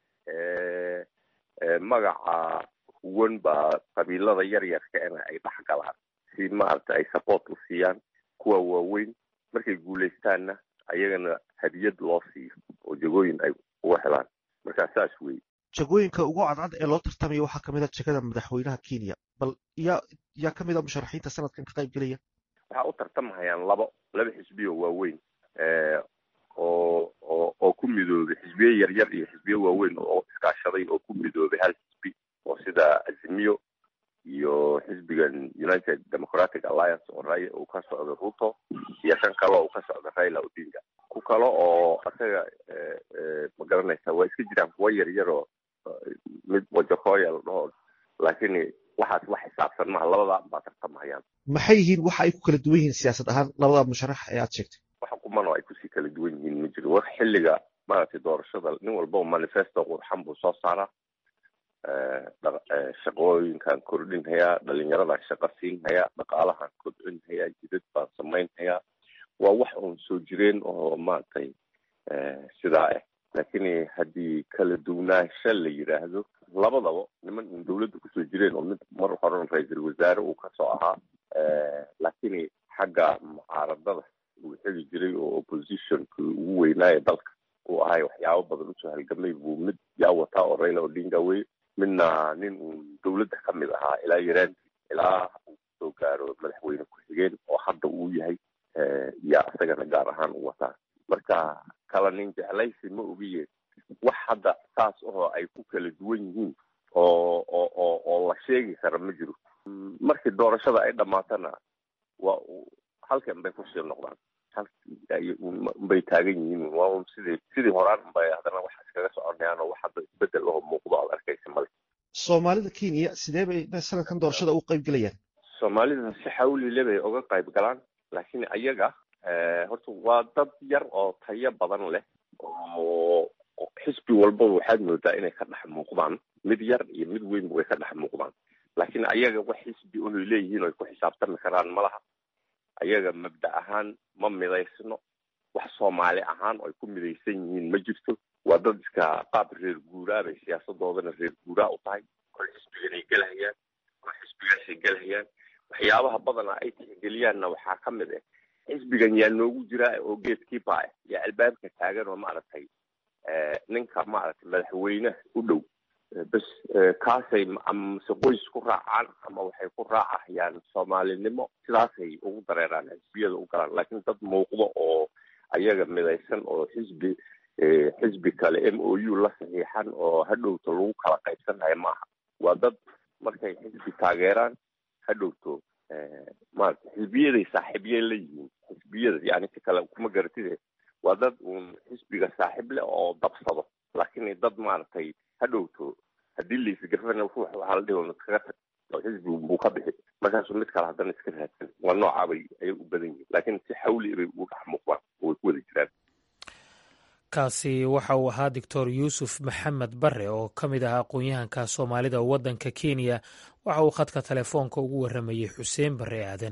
K: magaca huwan baa qabiilada yar yarkaena ay dhex galaan si maaragta ay support u siiyaan kuwa waaweyn markay guulaystaanna ayagana hadiyad loo siiyo oo jagooyin ay uga helaan marka saas wey
L: jagooyinka ugu cadcad ee loo tartamaya waxaa kamid a jegada madaxweynaha kenya bal yaa yaa kamid a musharaxiinta sanadkan ka qayb gelaya
K: waxaa u tartamahayaan labo laba xisbiyo waaweyn oo oo oo ku midoobay xisbiyo yaryar iyo xisbiyo waaweyn oo iskaashaday oo ku midoobay hal xisbi oo sida azimiyo iyo xisbigan united democratic alliance oo ray uu ka socdo ruto iyo kan kale uu ka socdo raila odinga ku kale oo asaga ma garanaysa waa iska jiraan kuwa yaryar oo mid wajakoya la dhaho laakiin waxaas wax xisaabsan maha labadaa baa tartamahayaan
L: maxay yihiin waxa ay ku kala duwan yihiin siyaasad ahaan labada musharax ee aad sheegtay
K: wax kuman oo ay kusii kala duwan yihiin ma jiro wax xilliga maaragtay doorashada nin walba manifesto qurxan buu soo saaraa shaqooyinkan kordhinhayaa dhalinyaradan shaqo siinhayaa dhaqaalahan kordcinhayaa jidad baan samaynhayaa waa wax uun soo jireen oo maaragtay sidaa ah laakiin haddii kala duwnaansha la yidhaahdo labadaba niman un dawladda kusoo jireen oo mid mar horan ra-iisul wasaare uu kasoo ahaa laakiin xagga mucaaradada uu xegi jiray oo oppositionka ugu weynaaya dalka uu ahay waxyaabo badan usoo halgamay buu mid yaa wataa oo raila odinga wey midna nin uu dowladda ka mid ahaa ilaa yaraantii ilaa uu soo gaaro madaxweyne ku-xigeen oo hadda uu yahay yaa isagana gaar ahaan u wataa marka kala nin jeclaysi ma ogiye wax hadda saas ahoo ay ku kala duwan yihiin oo oo oo oo la sheegi kara ma jiro markii doorashada ay dhammaatana waa halkan bay kusii noqdaan bay taagan yihiin waa un sidii sidii horaan unbay haddana wax iskaga soconayaan oo wax hadda isbedel oo muuqdo aad arkaysa male
L: soomaalida kenya sidee bay sanadkan doorashada u qayb gelayaan
K: soomaalida si xawlile bay uga qayb galaan laakiin ayaga horta waa dad yar oo tayo badan leh oo xisbi walbaba waxaad moodaa inay ka dhex muuqdaan mid yar iyo mid weynba way ka dhex muuqdaan laakiin ayaga wax xisbi unay leeyihiin o ay ku xisaabtami karaan ma laha ayaga mabda ahaan ma midaysno wax soomaali ahaan oo ay ku midaysan yihiin ma jirto waa dad iska qaab reer guuraa bay siyaasadoodana reer guuraa u tahay oo xisbiganay gelhayaan oo xisbigaasay gelhayaan waxyaabaha badana ay tixgeliyaanna waxaa ka mid ah xisbigan yaa noogu jiraa oo geedkiiba ah yaa albaabka taagan oo maaragtay ninka maaragtay madaxweyneha u dhow bas kaasay amase qoys ku raacaan ama waxay ku raacahayaan soomaalinimo sidaasay ugu dareeraan xisbiyada u galaan laakiin dad muuqdo oo ayaga midaysan oo xisbi xisbi kale m o u la saxiixan oo hadhowto lagu kala qaybsanaya maaha waa dad markay xisbi taageeraan hadhowto maarata xisbiyaday saaxiibye la yihiin xisbiyada yani si kale kuma garatide waa dad uun xisbiga saaxiib leh oo dabsado laakiin dad maaragtay hadhowto haddii laisgafana waxaa la dhihi iskaga tag oo xisbigu buu ka bixi markaasuu mid kale haddana iska raadsan waa noocaabay ayay u badan yihiin laakiin si xawli bay ugu dhex muuqdaan oo way ku wada jiraan
A: kaasi waxa uu ahaa doctor yuusuf maxamed bare oo ka mid ah aqoon-yahanka soomaalida waddanka kenya waxa uu khadka telefoonka ugu warramayey xuseen bare aadan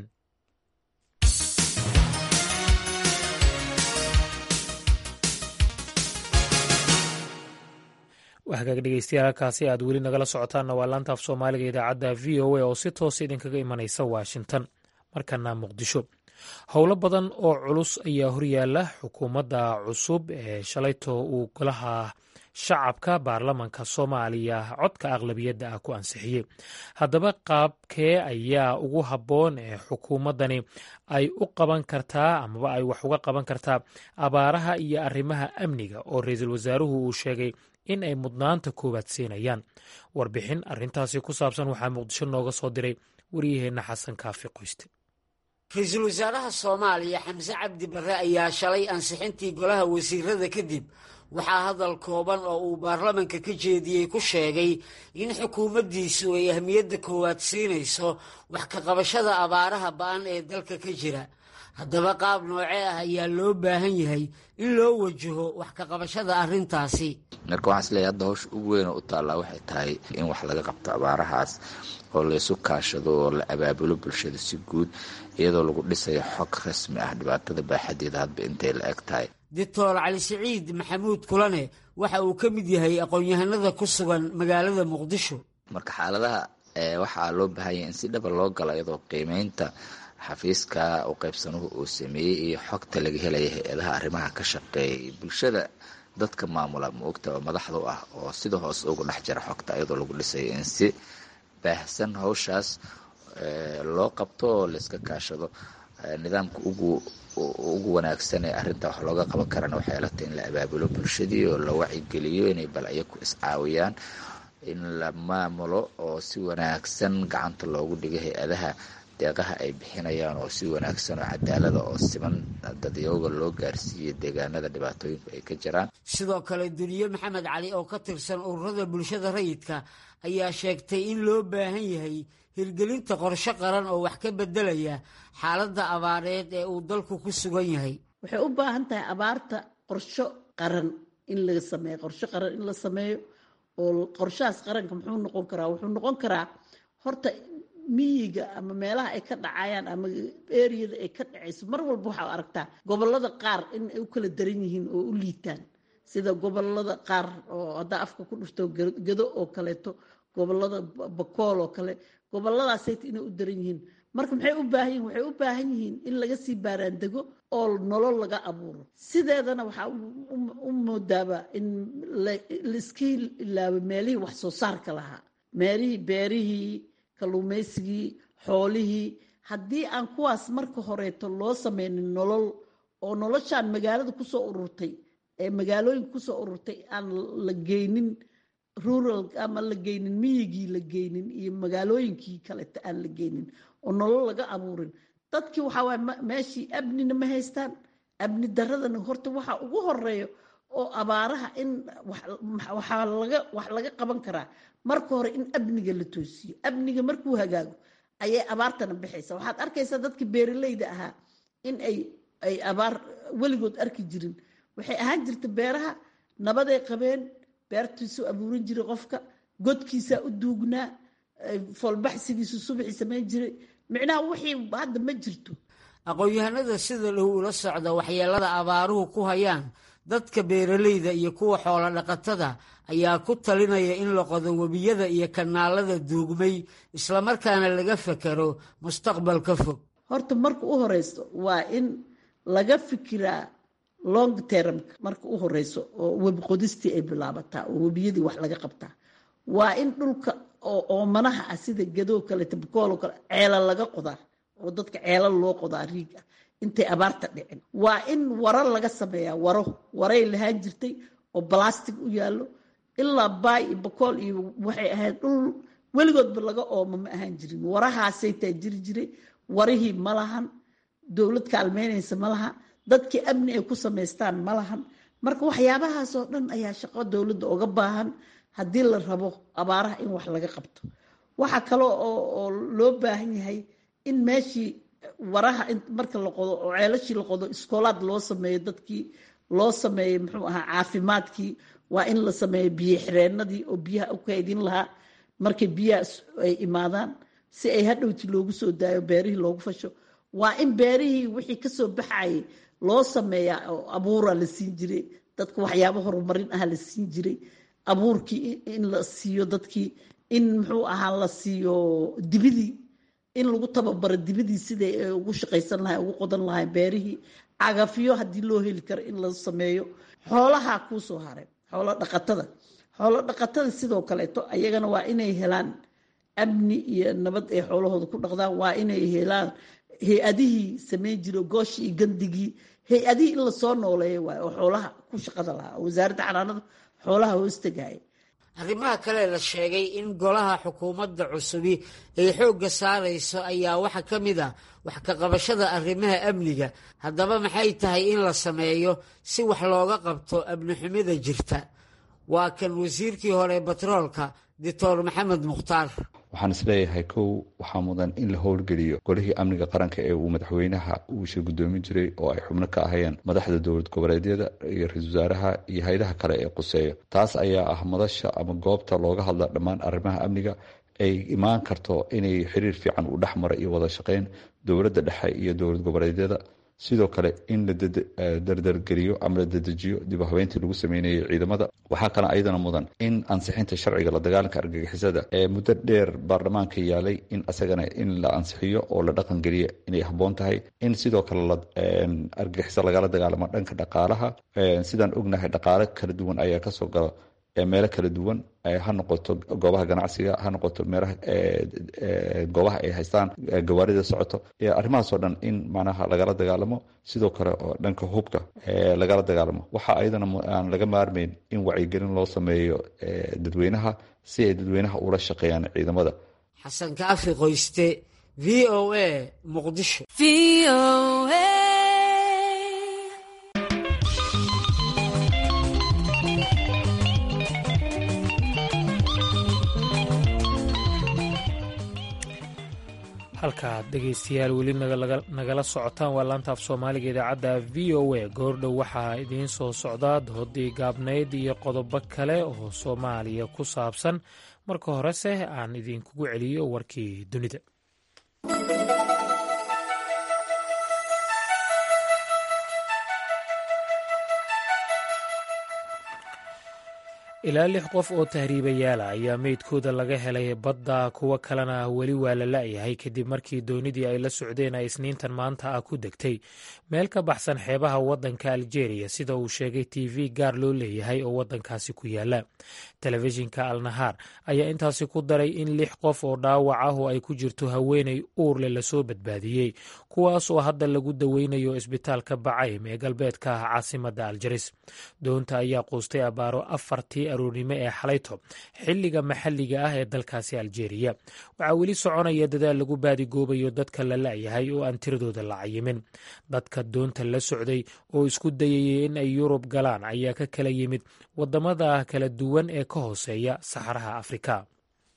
A: hagaag dhegeystayaal halkaasi aad weli nagala socotaanna waa laanta af soomaaliga idaacadda v o a oo si toosa idinkaga imanaysa washington markana muqdisho howlo badan oo culus ayaa horyaala xukuumadda cusub ee shalayto uu golaha shacabka baarlamanka soomaaliya codka aqlabiyadda ah ku ansixiyey haddaba qaabkee ayaa ugu habboon ee xukuumaddani ay u qaban kartaa amaba ay wax uga qaban kartaa abaaraha iyo arrimaha amniga oo ra-iisul wasaaruhu uu sheegay in ay mudnaanta koowaad siinayaan warbixin arrintaasi ku saabsan waxaa muqdisho nooga soo diray waryaheenna xasan kaafi qoyste
M: ra-iisul wasaaraha soomaaliya xamse cabdi barre ayaa shalay ansixintii golaha wasiirada kadib waxaa hadal kooban oo uu baarlamanka ka jeediyey ku sheegay in xukuumaddiisu ay ahmiyadda koowaad siinayso wax ka qabashada abaaraha ba-an ee dalka ka jira haddaba qaab noocee ah ayaa loo baahan yahay in loo wajaho wax ka qabashada arrintaasi
N: marka waxaan isleeyahay hadda hawsha ugu weyn oo u taallaa waxay tahay in wax laga qabto abaarahaas oo laysu kaashado oo la abaabulo bulshada si guud iyadoo lagu dhisayo xog rasmi ah dhibaatada baaxadeeda hadba intay la eg tahay
M: doctor cali siciid maxamuud kulane waxa uu ka mid yahay aqoon-yahanada ku sugan magaalada muqdisho
N: marka xaaladaha waxaa loo baahan yahay in si dhaba loo galo iyadoo qiimeynta xafiiska u qaybsanuhu uu sameeyey iyo xogta laga helaya hay-adaha arrimaha ka shaqeeyay bulshada dadka maamula maogta oo madaxda u ah oo sida hoose ugu dhex jira xogta iyadoo lagu dhisayo in si baahsan hawshaas loo qabto oo layska kaashado nidaamka ugu ugu wanaagsan ee arrinta wax looga qaban karana waxay la tahay in la abaabulo bulshadii oo la wacigeliyo inay bal ayaku iscaawiyaan in la maamulo oo si wanaagsan gacanta loogu dhigo hay-adaha deeqaha ay bixinayaan oo si wanaagsan oo cadaalada oo siman dadyooga loo gaarsiiyey deegaanada dhibaatooyinku ay ka jiraan
M: sidoo kale duniye maxamed cali oo ka tirsan ururada bulshada rayidka ayaa sheegtay in loo baahan yahay hirgelinta qorshe qaran oo wax ka bedelaya xaaladda abaareed ee uu dalku ku sugan yahay
C: waxay u baahan tahay abaarta qorsho qaran in laga sameeyo qorsho qaran in la sameeyo oo qorshahaas qaranka muxuu noqon karaa wuxuu noqon karaa horta miyiga ama meelaha ay ka dhacayaan ama eriyada ay ka dhacayso mar walba waxaa aragtaa gobolada qaar in ay u kala daran yihiin oo u liitaan sida gobolada qaar oo haddaa afka ku dhufto gedo oo kaleeto gobolada bakool oo kale goboladaasayt inay u daran yihiin marka maxay u baahan yihin waxay u baahan yihiin in laga sii baaraandego oo nolol laga abuuro sideedana waxaa u moodaaba in laiska ilaabo meelihii wax soo saarka lahaa meelihii beerihii kalluumaysigii xoolihii haddii aan kuwaas marka horeeto loo sameynin nolol oo noloshaan magaalada kusoo ururtay ee magaalooyinka kusoo ururtay aan la geynin rural ama la geynin miyigii la geynin iyo magaalooyinkii kaleta aan la geynin oo nolol laga abuurin dadkii waxaa waay meeshii amnina ma haystaan amni daradana horta waxa ugu horeeyo oo abaaraha in waxaa laga wax laga qaban karaa marka hore in amniga la toosiyo amniga markuu hagaago ayay abaartana bixaysa waxaad arkaysaa dadkii beeraleyda ahaa in ay ay abaar weligood arki jirin waxay ahaan jirta beeraha nabaday qabeen beertiisu abuuran jiray qofka godkiisaa u duugnaa foolbaxsigiisu subaxii samayn jiray micnaha wixii hadda ma jirto
M: aqoon-yahanada sida dhow ula socda waxyeelada abaaruhu ku hayaan dadka beeraleyda iyo kuwa xoolo dhaqatada ayaa ku talinaya in la qodo webiyada iyo kanaalada duugmay islamarkaana laga fekero mustaqbalka fog
C: horta marka u horeyso waa in laga fikiraa long termka marka u horeyso oo webi qodistii ay bilaabataa oo webiyadii wax laga qabtaa waa in dhulka oo oomanaha ah sida gadoo kale tabkooloo kale ceela laga qodaa oo dadka ceela loo qodaa riig ah intay abaarta dhicin waa in waro laga sameeyaa waro waray lahaan jirtay oo balastic u yaallo ilaa baay iyo bakool iyo waxay ahayd dhul weligoodba laga oomo ma ahaan jirin warahaasay taa jiri jiray warihii ma lahan dowlad kaalmeynaysa ma laha dadkii amni ay ku samaystaan ma lahan marka waxyaabahaasoo dhan ayaa shaqo dowladda oga baahan haddii la rabo abaaraha in wax laga qabto waxaa kale oo loo baahan yahay in meeshii waraha marka la qodo oo ceelashii la qodo iskoolaad loo sameeyo dadkii loo sameeyo muxuu ahaa caafimaadkii waa in la sameeyo biyo xireenadii oo biyaha u kaydin lahaa markay biyaha ay imaadaan si ay hadhowti loogu soo daayo beerihii loogu fasho waa in beerihii wixii kasoo baxayay loo sameeyaa oo abuura la siin jiray dadka waxyaabo horumarin ah la siin jiray abuurkii in la siiyo dadkii in muxuu ahaa la siiyo dibidii in lagu tababaro dibidii siday ugu shaqaysan lahay ugu qodan lahay beerihii cagafyo haddii loo heli karo in la sameeyo xoolaha kuusoo haray xoolo dhaqatada xoolo dhaqatada sidoo kaleeto ayagana waa inay helaan amni iyo nabad ay xoolahooda ku dhaqdaan waa inay helaan hay-adihii sameyn jiro gooshii iyo gandigii hay-adihii in lasoo nooleeyo waay oo xoolaha ku shaqada lahaa oo wasaaradda xanaanada xoolaha hoostagaaya
M: arrimaha kale la sheegay in golaha xukuumadda cusubi ay xoogga saarayso ayaa waxaa ka mid ah wax ka qabashada arrimaha amniga haddaba maxay tahay in la sameeyo si wax looga qabto amnixumida jirta waa kan wasiirkii hore batroolka doctor maxamed mukhtaar
O: waxaan isleeyahay kow waxaa mudan in la howlgeliyo golihii amniga qaranka ee uu madaxweynaha uu shir gudoomin jiray oo ay xubno ka ahayeen madaxda dowlad goboleedyada iyo ra-isul wasaaraha iyo hay-adaha kale ee quseeya taas ayaa ah madasha ama goobta looga hadla dhammaan arrimaha amniga ay imaan karto inay xiriir fiican u dhex mara iyo wada shaqeyn dowladda dhexe iyo dowlad goboleedyada sidoo kale in la dardargeliyo ama la dedejiyo dib u habeyntii lagu sameynayay ciidamada waxaa kale ayadana mudan in ansixinta sharciga la dagaalanka argagixisada ee muddo dheer baarlamaanka yaalay in asagana in la ansixiyo oo la dhaqan geliya inay habboon tahay in sidoo kale argagixiso lagala dagaalamo dhanka dhaqaalaha sidaan ognahay dhaqaale kala duwan ayaa kasoo gala meelo kala duwan ha noqoto goobaha ganacsiga ha noqoto meelaha goobaha ay haystaan gawaarida socoto arrimahaasoo dhan in macnaha lagala dagaalamo sidoo kale oo dhanka hubka lagala dagaalamo waxaa ayadana aan laga maarmeyn in wacyigelin loo sameeyo dadweynaha si ay dadweynaha ula shaqeeyaan ciidamada
M: xasan kaafi qoyste v o a muqdisho
A: halkaad dhegaystayaal weli nagala socotaan waa laanta af soomaaliga idaacadda v o a goordhow waxaa idiin soo socdaa doodii gaabnayd iyo qodobo kale oo soomaaliya ku saabsan marka horese aan idinkugu celiyo warkii dunida ilaa lix qof oo tahriibayaala ayaa meydkooda laga helay badda kuwo kalena weli waa la la'yahay kadib markii doonidii ay la socdeen ay isniintan maanta ah ku degtay meel ka baxsan xeebaha waddanka aljeeriya sida uu sheegay t v gaar loo leeyahay oo waddankaasi ku yaala telefishinka alnahaar ayaa intaasi ku daray in lix qof oo dhaawac ah oo ay ku jirto haweenay uurle lasoo badbaadiyey kuwaas oo hadda lagu daweynayo isbitaalka bacaym ee galbeedka ah caasimadda aljaris doonta ayaa quustay abaaro afartii aroornimo ee xalayto xilliga maxalliga ah ee dalkaasi aljeeriya waxaa weli soconaya dadaal lagu baadigoobayo dadka la la'yahay oo aan tiradooda la cayimin dadka doonta la socday oo isku dayayay in ay yurub galaan ayaa ka kala yimid waddamada kala duwan ee ka hooseeya saxaraha afrika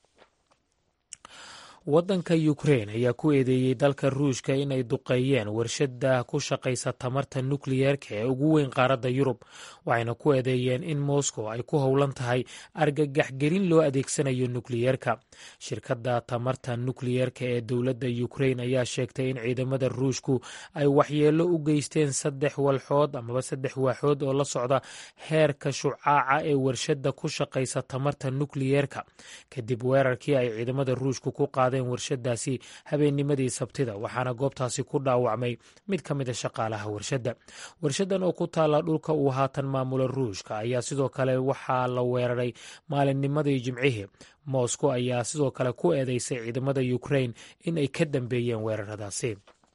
A: waddanka ukrein ayaa ku eedeeyey dalka ruushka inay duqeeyeen warshadda ku shaqaysa tamarta nukliyeerka ee ugu weyn qaaradda yurub waxayna ku eedeeyeen in moscow ay ku howlan tahay argagaxgelin loo adeegsanayo nukliyeerka shirkadda tamarta nukliyeerka ee dowladda ukrein ayaa sheegtay in ciidamada ruushku ay waxyeello u geysteen saddex walxood amaba saddex waaxood oo la socda heerka shucaaca ee warshadda ku shaqaysa tamarta nukliyeerka kadib weerarkii ay ciidamada ruushku ku qaadeen warshadaasi habeennimadii sabtida waxaana goobtaasi ku dhaawacmay mid ka mid a shaqaalaha warshadda warshadan oo ku taalla dhulka uu haatan maamula ruushka ayaa sidoo kale waxaa la weeraray maalinnimadii jimcihii moscow ayaa sidoo kale ku eedeysay ciidamada ukrain in ay ka dambeeyeen weeraradaasi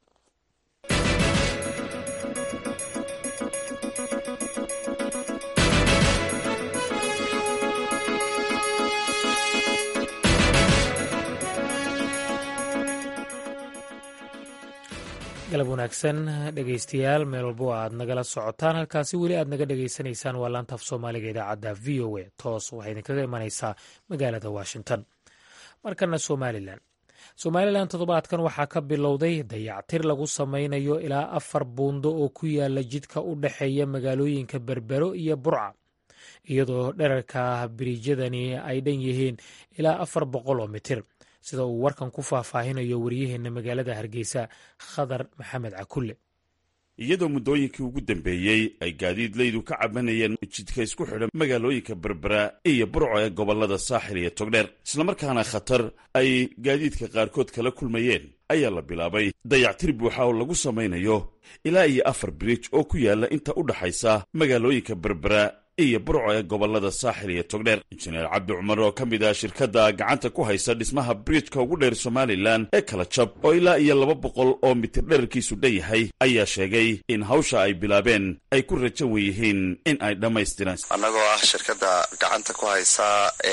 A: galab wanaagsan dhegaystayaal meel walbo aad nagala socotaan halkaasi weli aad naga dhegaysanaysaan waa laanta af soomaaliga idaacadda v o a toos waxay idinkaga imanaysaa magaalada washington markana somalilan somalilan toddobaadkan waxaa ka bilowday dayactir lagu sameynayo ilaa afar buundo oo ku yaala jidka u dhexeeya magaalooyinka berbero iyo burca iyadoo dherarka biriijyadani ay dhan yihiin ilaa afar boqol oo mitir sida uu warkan ku faahfaahinayo waryaheena magaalada hargeysa khadar maxamed cakulle
P: iyadoo muddooyinkii ugu dambeeyey ay gaadiidlaydu ka cabanayeen jidka isku xidhan magaalooyinka berbera iyo burco ee gobollada saaxil iyo togdheer islamarkaana khatar ay gaadiidka qaarkood kala kulmayeen ayaa la bilaabay dayactir buuxa oo lagu samaynayo ilaa iyo afar biriij oo ku yaalla inta u dhaxaysa magaalooyinka berbera iyo burco ee gobollada saaxil iyo togdheer injineer cabdi cumar oo ka mid ah shirkadda gacanta ku haysa dhismaha bridjka ugu dheer somalilan ee kala jab oo ilaa iyo laba boqol oo mitir dherarkiisu dhan yahay ayaa sheegay in hawsha ay bilaabeen ay ku rajan weyihiin in ay dhammaystiraan
Q: annagoo ah shirkadda gacanta ku haysa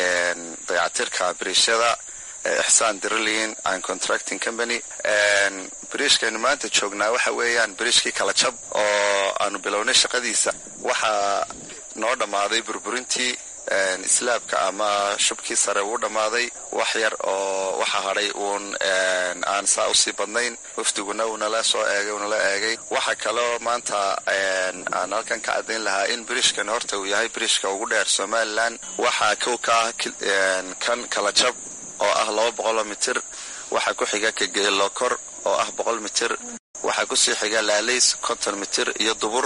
Q: dayactirka biriishyada ixsaan drilling and contracting company biriishkaynu maanta joognaa waxa weeyaan biriishkii kala jab oo aanu bilownay shaqadiisa waxaa noo dhammaaday burburintii islaabka ama shubkii sare uu dhammaaday wax yar oo waxa hadhay uun aan saa usii badnayn wafdiguna uunala soo eegay uunala eegay waxa kaloo maanta aan halkan ka caddayn lahaa in biriishkan horta uu yahay biriishka ugu dheer somalilan waxaa kow ka ah kan kala jab oo ah laba boqoloo mitir waxaa ku xiga kageelokor oo ah boqol mitir waxaa kusii xiga laalays konton mitir iyo dubur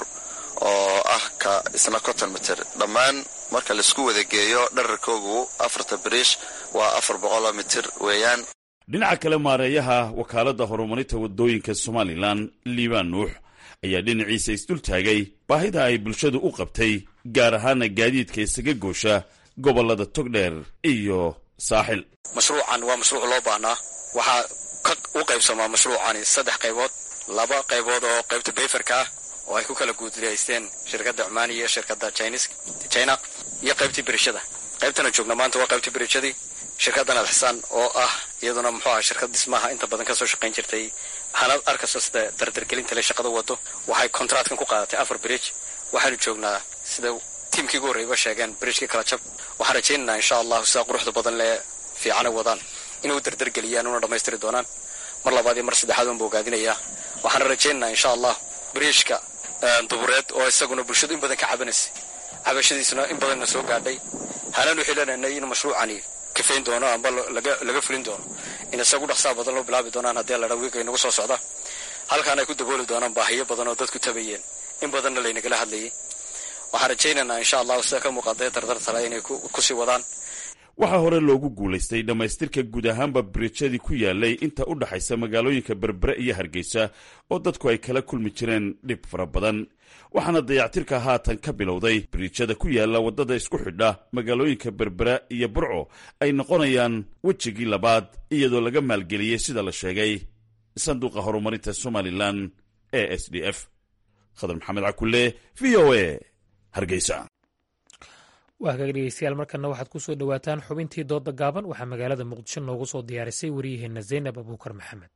Q: oo ah ka isna konton mitir dhammaan marka laisku wada geeyo dherarkoogu afarta biriish waa afar boqoloo mitir weeyaan
P: dhinaca kale maareeyaha wakaaladda horumarinta waddooyinka somalilan liibaan nuux ayaa dhinaciisa isdul taagay baahida ay bulshadu u qabtay gaar ahaana gaadiidka isaga goosha gobollada togdheer iyo saaxil
R: mashruucan waa mashruuc loo baahnaa waxaa u qaybsamaa mashruucani saddex qaybood laba qaybood oo qaybta bayferka ah oo ay ku kala guudlaysteen shirkadda cumaani iyo shirkadda china iyo qaybtii birishada qaybtana joogna maanta waa qaybtii birishadii shirkaddan alxisaan oo ah iyaduna muxuu aha shirkad dhismaha inta badan kasoo shaqayn jirtay waxaana arkayso sida dardargelinta le shaqada wado waxay kontraadkan ku qaadatay afar bridge waxaanu joognaa sida tiimkii ugu horreyba sheegeen bridgekii kala jab waxaan rajaynaynaa insha allahu sidaa quruxda badan lee fiicana wadaan inay u dardargeliyaan una dhammaystiri doonaan mar labaad iyo mar saddexaad uunba ogaadinayaa waxaana rajaynaynaa insha allah bridgka dubureed oo isaguna bulshadu in badan ka cabanaysay cabashadiisuna in badanna soo gaadhay hanaanu xilananay in mashruucani kafayn doono amba laga fulin doono in isagu dhaqsaa badan loo bilaabi doonaan haddii ladha wiiga inagu soo socda halkaan ay ku dabooli doonaan baahiyo badan oo dadku tabayeen in badanna laynagala hadlayay waxaan rajaynaynaa insha allahu sida ka muuqatay tartartale inay kusii wadaan
P: waxaa hore loogu guulaystay dhammaystirka guud ahaanba biriijyadii ku yaalay inta u dhaxaysa magaalooyinka berbere iyo hargeysa oo dadku ay kala kulmi jireen dhib fara badan waxaana dayactirka haatan ka bilowday biriijyada ku yaala waddada isku xidha magaalooyinka berbera iyo burco ay noqonayaan wejigii labaad iyadoo laga maalgeliyey sida la sheegay sanduuqa horumarinta somalilan e s d f khadar maxamed cakulle v o a hargeysa
A: waa hagaag dhegeystayaal markana waxaad ku soo dhowaataan xubintii dooda gaaban waxaa magaalada muqdisho noogu soo diyaarisay wariyaheenna zaynab abuukar maxamed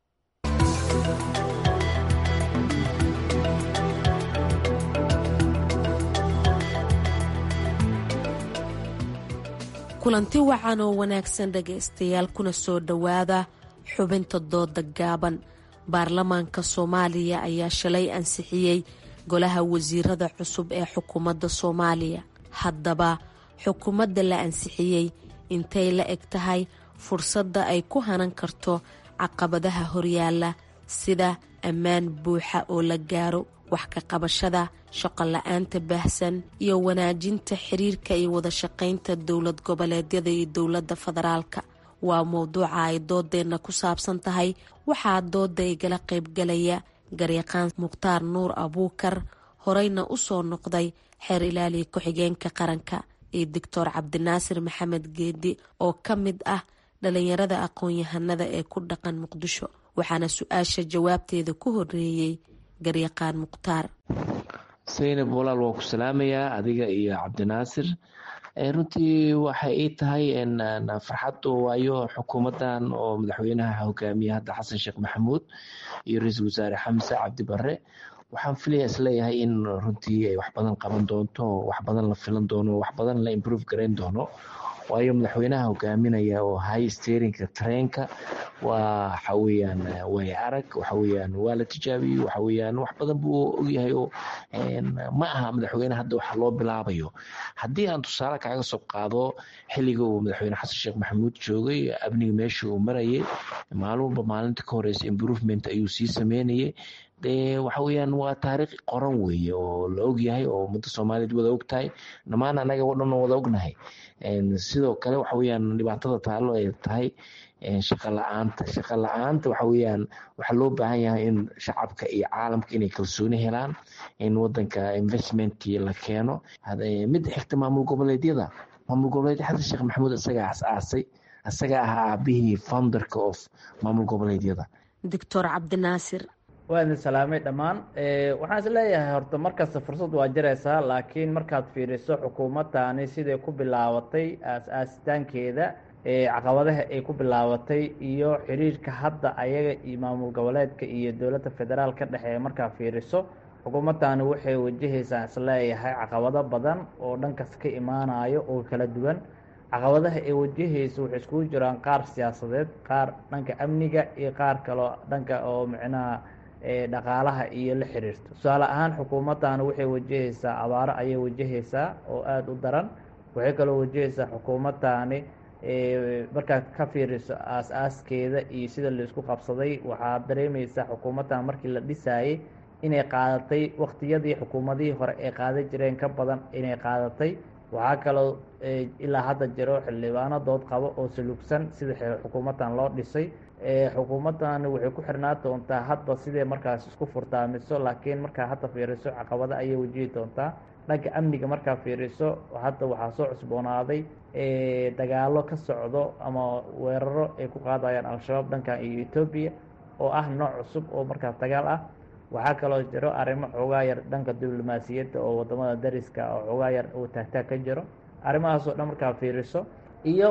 S: kulanti wacan oo wanaagsan dhegaystayaal kuna soo dhowaada xubinta dooda gaaban baarlamaanka soomaaliya ayaa shalay ansixiyey golaha wasiirada cusub ee xukuumadda soomaaliya haddaba xukuumadda la ansixiyey intay la eg tahay fursadda ay ku hanan karto caqabadaha horyaala sida ammaan buuxa oo la gaaro wax ka qabashada shaqo la-aanta baahsan iyo wanaajinta xiriirka iyo wadashaqaynta dowlad goboleedyada iyo dowladda federaalka waa mowduuca ay doodeenna ku saabsan tahay waxaa dooda igala qaybgalaya garyaqaan mukhtaar nuur abuukar horeyna u soo noqday xeer ilaaliya ku-xigeenka qaranka iyo doctor cabdinaasir maxamed geedi oo ka mid ah dhalinyarada aqoon-yahanada ee ku dhaqan muqdisho waxaana su-aasha jawaabteeda ku horeeyey garyaqaan mukhtaar
T: saynab walaal waan ku salaamayaa adiga iyo cabdinaasir runtii waxay ii tahay farxad waayo xukuumadan oo madaxweynaha hogaamiya hadda xasan sheekh maxamuud iyo ra-iisul wasaare xamse cabdi bare waxaan filaya isleeyahay in runtii ay wax badan qaban doonto wax badan la filan doono wax badan la improve garayn doono waayo madaxweynaha hogaaminaya oo hay sterinka treenka waa waxa weyaan way arag waxa weyaan waa la tijaabiyey waxa weyaan wax badan buu ogyahay oo ma aha madaxweyne hadda wax loo bilaabayo haddii aan tusaale kaaga soo qaado xilliga uu madaxweyne xasan sheekh maxamuud joogay amniga meesha uu marayay maalin walba maalinta ka horeysa improvement ayuu sii sameynayay de waxa weyaan waa taariikh qoran weeye oo la ogyahay oo ummadda soomaaliyeed wada ogtahay dhammaan anaga o dhan wada ognahay sidoo kale waxa weyaan dhibaatada taalo ay tahay shaqa la-aanta shaqa la-aanta waxa weyaan waxaa loo baahan yahay in shacabka iyo caalamka inay kalsooni helaan in wadanka investmentkii la keeno midda xigta maamul goboleedyada maamul goboleedya xasan sheekh maxamuud isagaa as-aasay isagaa ahaa aabihii founderka of maamul goboleedyada
S: doctor cabdinaasir
U: waa idin salaamay dhammaan waxaan is leeyahay horta markasta fursad waa jiraysaa laakiin markaad fiiriso xukuumaddaani siday ku bilaabatay aas-aasitaankeeda caqabadaha ay ku bilaabatay iyo xiriirka hadda ayaga iyo maamul goboleedka iyo dowladda federaal ka dhexeeya markaa fiiriso xukuumaddaani waxay wajahaysaa isleeyahay caqabado badan oo dhankas ka imaanayo oo kala duwan caqabadaha ay wajahayso waxay iskugu jiraan qaar siyaasadeed qaar dhanka amniga iyo qaar kaloo dhanka oo micnaha dhaqaalaha iyo la xiriirto tusaale ahaan xukuumaddaani waxay wajahaysaa abaaro ayay wajahaysaa oo aada u daran waxay kaloo wajahaysaa xukuumaddaani markaad ka fiiriso aas-aaskeeda iyo sida laisku qabsaday waxaad dareemaysaa xukuumaddan markii la dhisaayey inay qaadatay waqtiyadii xukuumadihii hore ay qaadan jireen ka badan inay qaadatay waxaa kaloo ilaa hadda jiro xildhibaano dood qabo oo salugsan sida xukuumaddan loo dhisay xukuumaddan waxay ku xirnaa doontaa hadba sidee markaas isku furtaamiso laakiin markaa hadda fiiriso caqabado ayay wajihi doontaa dhanka amniga markaa fiiriso hadda waxaa soo cusboonaaday dagaalo ka socdo ama weeraro ay ku qaadayaan al-shabaab dhankan iyo etoobiya oo ah nooc cusub oo markaas dagaal ah waxaa kaloo jiro arrimo xoogaa yar dhanka diblomaasiyadda oo wadamada dariska oo xoogaa yar uu taagtaag ka jiro arrimahaasoo dhan markaa fiiriso iyo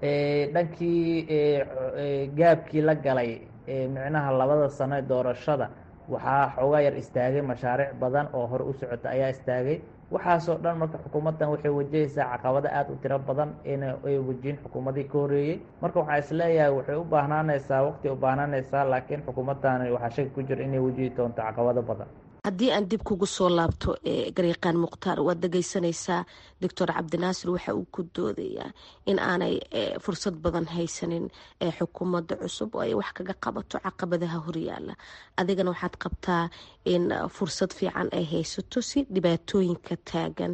U: dhankii gaabkii la galay micnaha labada sano doorashada waxaa xoogaa yar istaagay mashaariic badan oo hore u socota ayaa istaagay waxaasoo dhan marka xukuumaddan waxay wajahaysaa caqabado aada u tiro badan ina ay wajihin xukuumadii ka horreeyey marka waxaa isleeyahay waxay u baahnaanaysaa waqti u baahnaanaysaa laakiin xukuumaddani waxaa shaki ku jira inay wajihi doonto caqabado badan
S: haddii aan dib kugu soo laabto garyaqaan mukhtaar waad dhegeysanaysaa doctor cabdinaasir waxa uu ku doodayaa in aanay fursad badan haysanin xukuumadda cusub oo ay wax kaga qabato caqabadaha horyaala adigana waxaad qabtaa in fursad fiican ay haysato si dhibaatooyinka taagan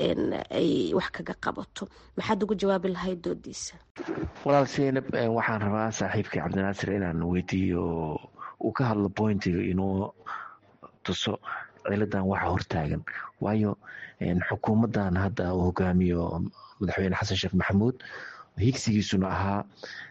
S: ay wax kaga qabato maxaad ugu jawaabi lahayd doodiisa
T: walaal seynab waxaan rabaa saaxiibkii cabdinaasir inaan weydiiyo uu ka hadlo bointiga inuu tuso ciladan waxa hortaagan waayo xukuumadan hadda uu hogaamiyo madaxweyne xasan sheekh maxamuud higsigiisuna ahaa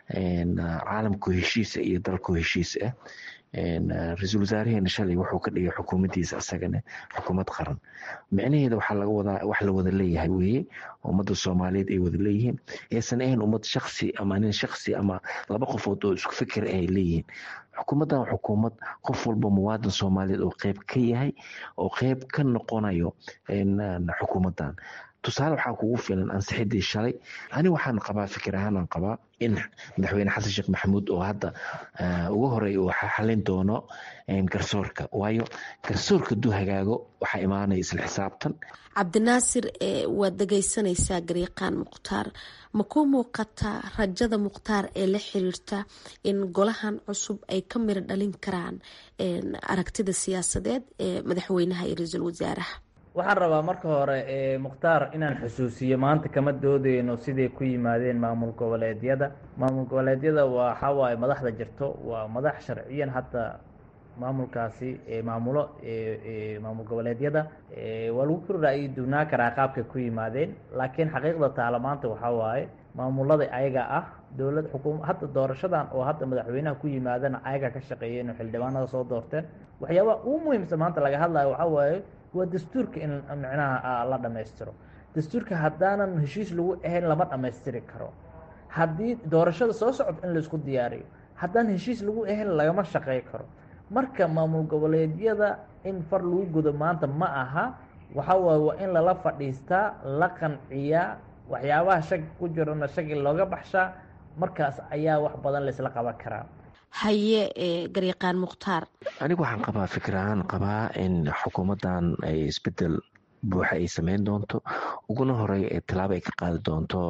T: caalamku heshiisa iyo dalku heshiis ah ra-iisul wasaaraheena shalay wuxuu ka dhigay xukuumaddiisa isagana xukuumad qaran micnaheeda waxaa laga wadaa wax la wada leeyahay weeye ummadda soomaaliyeed ay wada leeyihiin aysan ahayn ummad shaksi ama nin shaksi ama laba qofood oo isku fikir ay leeyihiin xukuumaddan waa xukuumad qof walba muwaadin soomaaliyeed oo qeyb ka yahay oo qeyb ka noqonayo xukuumaddan tusaale waxaa kugu filan ansixidii shalay ani waxaan qabaa fikir ahaanaan qabaa in madaxweyne xasan sheekh maxamuud oo hadda ugu horey uu xalin doono garsoorka waayo garsoorka duu hagaago waxaa imaanaya isla xisaabtan
S: cabdinaasir waad dhegeysanaysaa garyaqaan mukhtaar ma ku muuqataa rajada mukhtaar ee la xiriirta in golahan cusub ay ka miro dhalin karaan aragtida siyaasadeed ee madaxweynaha iyo ra-iisul wasaaraha
U: waxaan rabaa marka hore mukhtaar inaan xusuusiyo maanta kama doodeyno siday ku yimaadeen maamul goboleedyada maamul goboleedyada waxa waaye madaxda jirto waa madax sharciyan hadda maamulkaasi maamulo maamul goboleedyada waa lagu kori ra'yi duwnaa karaa qaabkay ku yimaadeen laakiin xaqiiqda taala maanta waxaa waaye maamulada ayaga ah dowlad xukuum hadda doorashadan oo hadda madaxweynaha ku yimaadana ayaga ka shaqeeyeen oo xildhibaanada soo doorteen waxyaabaha ugu muhiimsan maanta laga hadlayo waxaa waaye waa dastuurka in micnaha la dhammaystiro dastuurka haddaanan heshiis lagu ahayn lama dhammaystiri karo haddii doorashada soo socota in laisku diyaariyo haddaan heshiis lagu ahayn lagama shaqey karo marka maamul goboleedyada in far lagu gudo maanta ma aha waxa waaye waa in lala fadhiistaa la qanciyaa waxyaabaha shaki ku jirana shaki looga baxshaa markaas ayaa wax badan laisla qaban karaa
S: haye garyaqaan mukhtaar
T: anigu waxaan qabaa fikir ahaan qabaa in xukuumaddan ay isbedel buuxa ay sameyn doonto uguna horey tilaabo ay ka qaadi doonto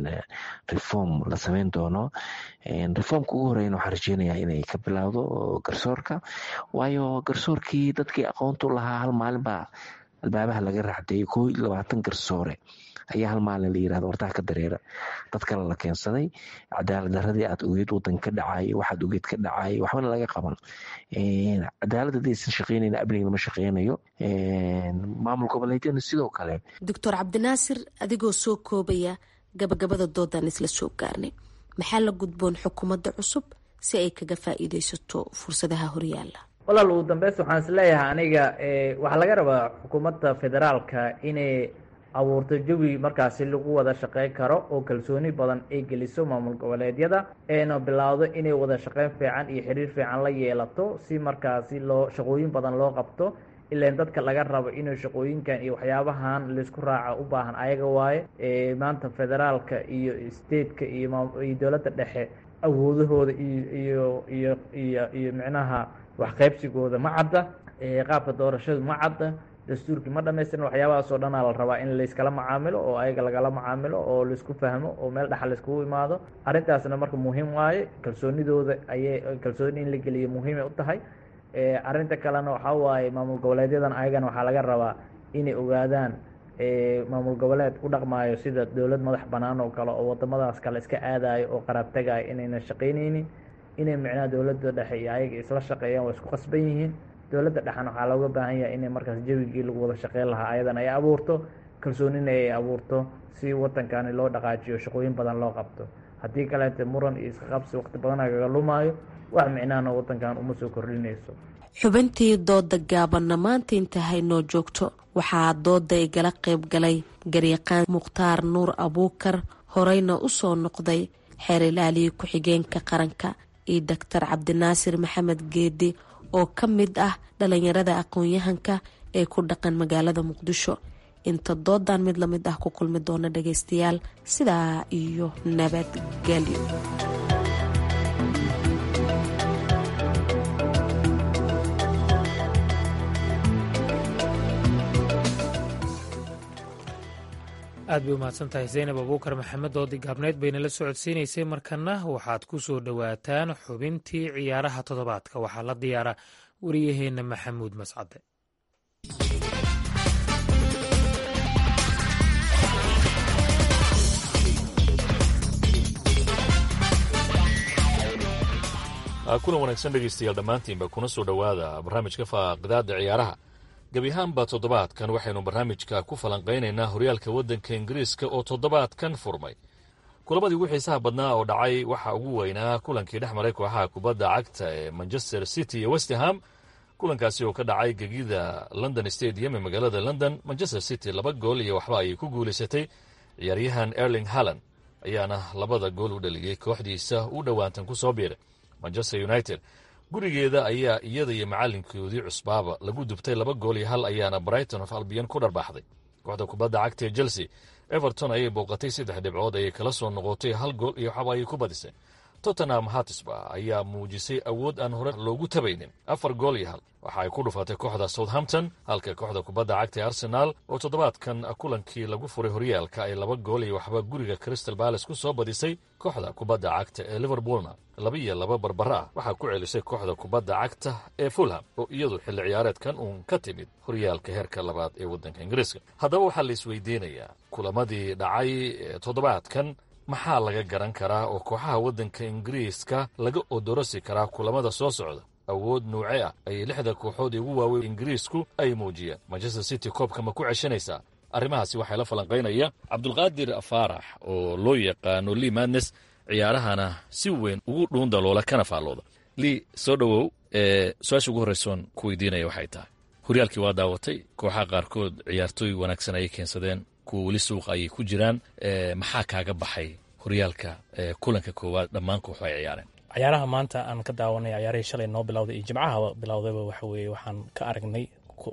T: reform la sameyn doono reformka ugu horeyna waxaan rajeynayaa inay ka bilowdo garsoorka waayo garsoorkii dadkii aqoontu lahaa hal maalin baa albaabaha laga raacdeeyay koo iyo labaatan garsoore ayaa hal maalin la yirahdo wartaha ka dareera dad kale la keensaday cadaalad daradii aad ogeed wadan ka dhacay waxaad ogeed ka dhacay waxbana laga qaban cadaalad hadii aysan shaqeynayn amniga lama shaqeynayo maamul goboleedyadna sidoo kale
S: doctor cabdinaasir adigoo soo koobaya gabagabada doodan isla soo gaarnay maxaa la gudboon xukuumadda cusub si ay kaga faa'iideysato fursadaha horyaala
U: walaal ugu dambeys waxaan is leeyahay aniga waxaa laga rabaa xukuumadda federaalka inay abuurto jawi markaasi lagu wada shaqeyn karo oo kalsooni badan ay geliso maamul goboleedyada eena bilowdo inay wada shaqeyn fiican iyo xiriir fiican la yeelato si markaasi loo shaqooyin badan loo qabto ilaan dadka laga rabo inuu shaqooyinkan iyo waxyaabahan laisku raaca u baahan ayaga waaye maanta federaalka iyo stateka iyo iyo dowladda dhexe awoodahooda iyo iyo iyo iyo iyo micnaha waxqaybsigooda ma cadda qaabka doorashadu ma cadda dastuurkii ma dhamaystirin waxyaabahaas oo dhanaa la rabaa in layskala macaamilo oo ayaga lagala macaamilo oo laisku fahmo oo meel dhaxa laiskugu imaado arrintaasna marka muhiim waaye kalsoonidooda ayay kalsooni in la geliyo muhiimay u tahay arrinta kalena waxaa waaye maamul goboleedyadan ayagana waxaa laga rabaa inay ogaadaan maamul goboleed u dhaqmaayo sida dowlad madax banaan oo kale oo wadamadaas kale iska aadayo oo qaraab tagayo inayna shaqaynaynin inay micnaha dowladda dhexe iyo ayaga isla shaqeeyaan waa isku qasban yihiin dowladda dhexan waxaa looga baahan yahay inay markaas jawigii lagu wada shaqeyn lahaa ayadan ay abuurto kalsoonina ay abuurto si wadankani loo dhaqaajiyo shaqooyin badan loo qabto haddii kaleete muran iyo iska qabsi waqti badan agaga lumaayo wax micnahana wadankan uma soo kordhinayso
S: xubintii dooda gaabanna maanta intahay noo joogto waxaa dooda igala qayb galay garyaqaan mukhtaar nuur abuukar horeyna u soo noqday xeer ilaaliya ku-xigeenka qaranka iyo doctor cabdinaasir maxamed geedi oo ka mid ah dhalinyarada aqoon-yahanka ee ku dhaqan magaalada muqdisho inta doodan mid lamid ah ku kulmi doona dhageystayaal sidaa iyo nabadgelyo
A: aad bay umahadsan tahay zaynab abuukar maxamed oo digaabneyd bayna la socodsiinaysay markana waxaad ku soo dhowaataan xubintii ciyaaraha toddobaadka waxaa la diyaara wariyaheenna maxamuud mascade
D: kulan wanaagsan dhegaystayaal dhammaantiinba kuna soo dhowaada barnaamijka faaqidaada ciyaaraha gebi ahaanba toddobaadkan waxaynu barnaamijka ku falanqaynaynaa horyaalka waddanka ingiriiska oo toddobaadkan furmay kulamadii ugu xiisaha badnaa oo dhacay waxaa ugu weynaa kulankii dhex maray kooxaha kubadda cagta ee manchester city iyo westham kulankaasi oo ka dhacay gegida london stadium ee magaalada london manchester city laba gool iyo waxba ayay ku guulaysatay ciyaaryahan erling halland ayaana labada gool u dhaliyey kooxdiisa u dhowaantan ku soo biiray manchester united gurigeeda ayaa iyada iyo macalinkoodii cusbaaba lagu dubtay laba gool iyo hal ayaana brighton of albion ku dharbaaxday kooxda kubadda cagta ee chelsea everton ayay booqatay saddex dhibcood ayay kala soo noqotay hal gool iyo waxba ayay ku badisay tottenham hatisba ayaa muujisay awood aan hore loogu tabaynin afar gool iyo hal waxa ay ku dhufatay kooxda southampton halka kooxda kubadda cagta ee arsenaal oo toddobaadkan kulankii lagu furay horyaalka ay laba gool iyo waxba guriga crystal balace ku soo badisay kooxda kubadda cagta ee liverpoolna laba iyo laba barbara ah waxaa ku celisay kooxda kubadda cagta ee fulham oo iyadu xilli ciyaareedkan uun ka timid horyaalka heerka labaad ee waddanka ingiriiska haddaba waxaa la isweydiinayaa kulamadii dhacay toddobaadkan maxaa laga garan karaa oo kooxaha waddanka ingiriiska laga odorosi karaa kulamada soo socda awood nuuce ah ayay lixda kooxood ugu waaweyn ingiriisku ay muujiyeen manchester city koobka ma ku ceshanaysaa arrimahaasi waxaa la falanqaynaya cabdulqaadir faarax oo loo yaqaano lii madnes ciyaarahana si weyn ugu dhuundaloola kana faallooda lii soo dhowow su-aasha ugu horreysoon ku weydiinaya waxay tahay horyaalkii waa daawatay kooxaha qaarkood ciyaartooy wanaagsan ayay keensadeen kuwa weli suuqa ayay ku jiraan maxaa kaaga baxay horyaalka kulanka koowaad dhammaan kooxu ay ciyaareen
V: cayaaraha maanta aan ka daawanay cayaarihii shalay noo bilowday iyo jimcaha bilowdayba waxa weeye waxaan ka aragnay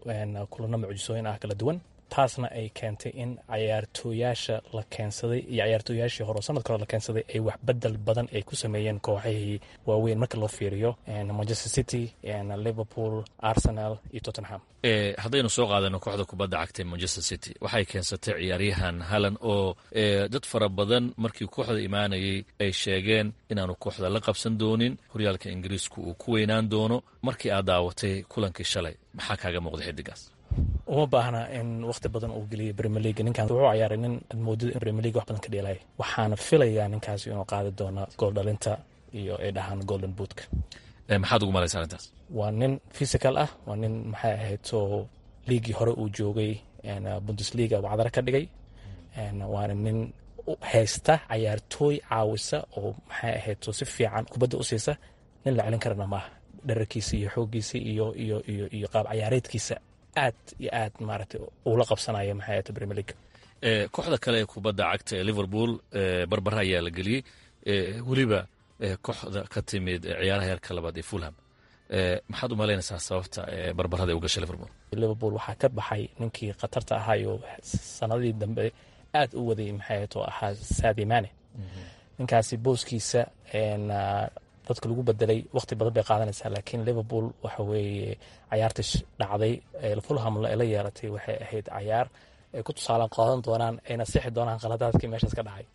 V: kulano mucjisooyin ah kala duwan taasna ay keentay in cayaartooyaasha la keensaday iyo cayaartooyaashii hore sanadka hore la keensaday ay wax bedel badan ay ku sameeyeen kooxahii waaweyn marka loo fiiriyo manchester city liverpool arsenal iyo tottenham
D: haddaynu soo qaadano kooxda kubadda cagta manchester city waxay keensatay ciyaaryahan hallan oo dad fara badan markii kooxda imaanayay ay sheegeen inaanu kooxda la qabsan doonin horyaalka ingiriisku uu ku weynaan doono markii aad daawatay kulankii shalay maxaa kaaga muuqda xidigaas
V: uma baahna in wakhti badan uu geliyo premier league ninkan wuxuu ciyaaray nin aad moodada in premier league wax badan ka dheelaya waxaana filayaa ninkaasi inuu qaadi doono gool dhalinta iyo ay dhahaan golden bootka
D: maxaad ugu malaysa arrintaas
V: waa nin physical ah waa nin maxay ahayd oo liigii hore uu joogay bundesliga wacdara ka dhigay waana nin haysta cayaartooy caawisa oo maxay ahayd oo si fiican kubadda u siisa nin la celin karana maaha dherarkiisa iyo xooggiisa iyo iyo iyo iyo qaab cayaareedkiisa aad iyo aad maaragtay uula qabsanaya maxay ahayta premier league
D: kooxda kale ee kubadda cagta ee liverpool barbara ayaa la geliyey weliba kooxda ka timid ciyaaraha heerka labaad ee fulham maxaad u malaynaysaa sababta barbarada u gashay liverpool
V: liverpool waxaa ka baxay ninkii khatarta ahaayo sanadii dambe aad u waday maxay ahayt oo ahaa saadi mane ninkaasi booskiisa dadka lagu bedelay waqti badan bay qaadanaysaa laakiin liverpool waxa weeye cayaarta dhacday fulham la yeelatay waxay ahayd cayaar ay ku tusaalaan qaadan doonaan ayna sixi doonaan qaladaadkii meeshaas ka dhacay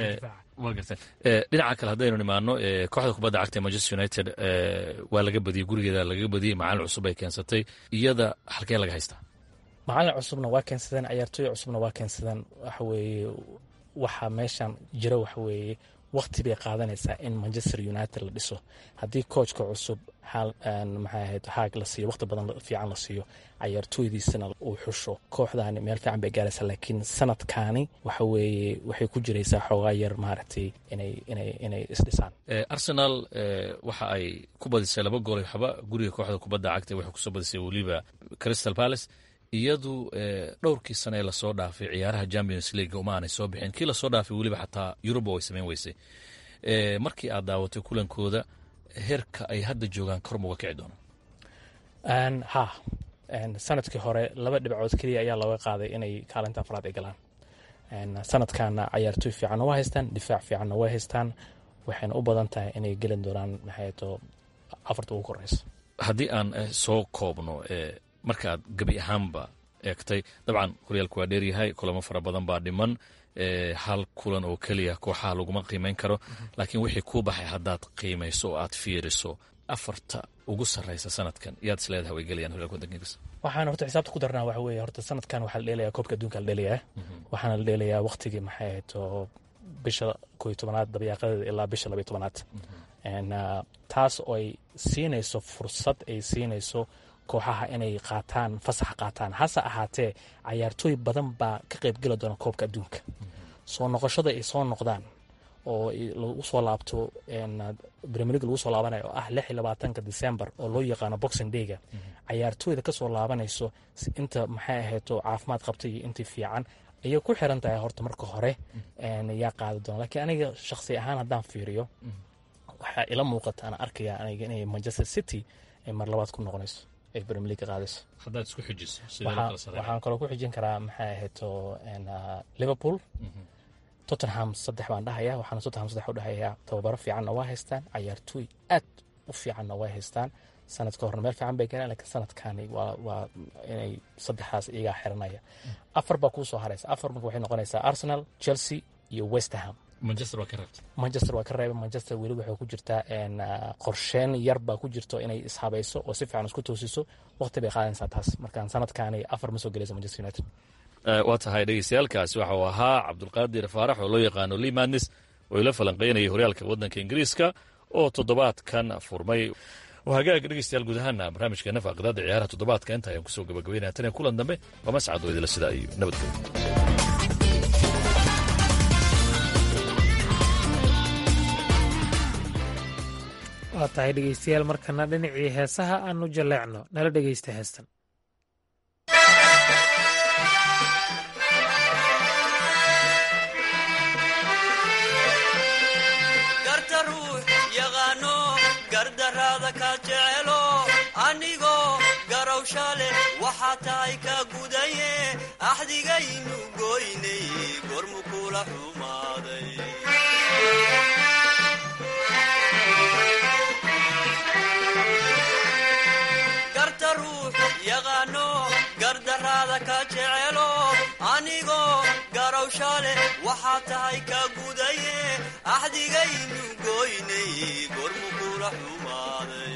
D: dhinaca kale haddaynu nimaano kooxda kubadda cagta ee manchester united waa laga badiyey gurigeeda laga badiyey macalin cusub ay keensatay iyada halkee laga haystaa
V: macalin cusubna waa keensadeen cayaartooy cusubna waa keensadeen waxa weeye waxa meeshan jira waxa weeye waqti bay qaadanaysaa in manchester united la dhiso haddii koojka cusub maxay ahayd haag la siiyo waqti badan fiican la siiyo cayaartooydiisana uu xusho kooxdaani meel fiican bay gaaraysaa laakiin sanadkaani waxa weeye waxay ku jiraysaa xoogaa yar maaragtay inay inay inay isdhisaan
D: arsenal waxa ay ku badisay laba gool waxba guriga kooxda kubadda cagta waxay kusoo badisay weliba crystal palace iyadu dhowrkii sane ee lasoo dhaafay ciyaaraha champions league uma aanay soo bixin kii lasoo dhaafay weliba xataa yuruba way samayn weysay markii aad daawatay kulankooda heerka ay hadda joogaan kor muga kici
V: doonaan ha sanadkii hore laba dhibcood keliya ayaa looga qaaday inay kaalinta afraad ay galaan sanadkana cayaartooy fiicanna waa haystaan difaac fiicanna waa haystaan waxayna u badan tahay inay gelin doonaan maxayto afarta ugu koreysa
D: haddii aan soo koobno markaaad gebi ahaanba eegtay dabcan horyaalku waa dheeryahay kulamo fara badan baa dhiman hal kulan oo keliya kooxaha laguma qiimeyn karo laakiin wixii kuu baxay haddaad qiimayso oo aad fiiriso afarta ugu sarraysa sanadkan yaad is leedahay way gelayaan horyaalka waddanka ingiriiska
V: waxaan horta xisaabta ku darnaa waxa weeye horta sanadkan waxaa la dheelayaa koobka adduunka la dheelayaa waxaana la dheelayaa waqtigii maxay ahayd oo bisha koo iyo tobanaad dabayaaqadeeda ilaa bisha labaiyo tobanaad taas oo ay siinayso fursad ay siinayso kooxaha inay qaataan fasax qaataan hase ahaatee cayaartooy badan baa ka qaybgeli doona koobka adduunka soo noqoshada ay soo noqdaan oo lagu soo laabto premier league lagu soo laabanayo oo ah lix iyo labaatanka december oo loo yaqaano boxing dayga cayaartooyda kasoo laabanayso inta maxay ahayto caafimaad qabta iyo intii fiican ayay ku xiran tahay horta marka hore yaa qaadi doona lakiin aniga shakhsi ahaan haddaan fiiriyo waxaa ila muuqata ana arkaya aniga inay manchester city ay mar labaad ku noqonayso ay premier league qaadayso
D: haddaad isku xijiso
V: waxaan kaloo ku xijin karaa maxay ahayto liverpool tottenham saddex baan dhahaya waxaana tottenham saddex u dhahayaa tababaro fiicanna waa haystaan cayaartooy aad u fiicanna waa haystaan sanadka horena meel fiican bay galeen laakiin sanadkani waa waa inay saddexdaas iyagaa xiranaya afar baa kuu soo haraysa afar marka waxay noqonaysaa arsenal chelsea iyo westerham
D: manchester waa ka reebtay
V: manchester waa ka reebay manchester weli waxay ku jirtaa qorsheen yar baa ku jirto inay ishabayso oo si fiican isku toosiso waqti bay qaadanaysaa taas markaan sanadkaani afar ma soo gelaysa manchester united
D: waa tahay dhegeystayaaalkaasi waxa uu ahaa cabdulqaadir faarax oo loo yaqaano limanis oo ila falanqeynayay horyaalka waddanka ingiriiska oo toddobaadkan furmay hagaag dhegeystayaal guud ahaana barnaamijkeena faaqidaada ciyaaraha toddobaadka inta ayaan kusoo gabagabeynaya tan iyo kulan dambe waa mascad oo idila sidaa iyo nabadgelyo
A: waa tahay dhegeystayaal markana dhinacii heesaha aanu jaleecno nala dhegeysta heestan
B: garta ruux yaqaano gardaraada ka jecelo anigoo garowsha leh waxaa tahay ka gudaye axdigaynu goynay gormu kula xumaaday garta ruux yaqaano gardaraada ka jecelo anigoo garowsha leh waxaa tahay ka gudaye axdigaynu goynay gormu kula xumaaday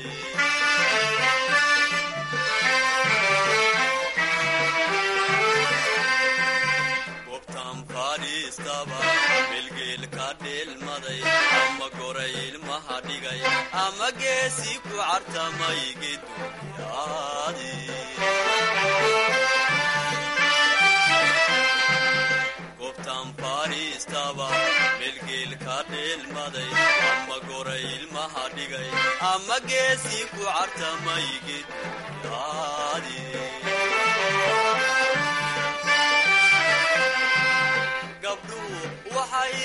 B: gobtaan fadhiistaba bilgeel ka dheelmaday ama goray ilmaha dhigay ama geesi ku cartamay geduyaadi gobtaan fadhiistaba bilgeel ka dheelmaday ama goray ilmaha dhigay ama geesi ku cartamay geduyaadi gabdhuhu waxay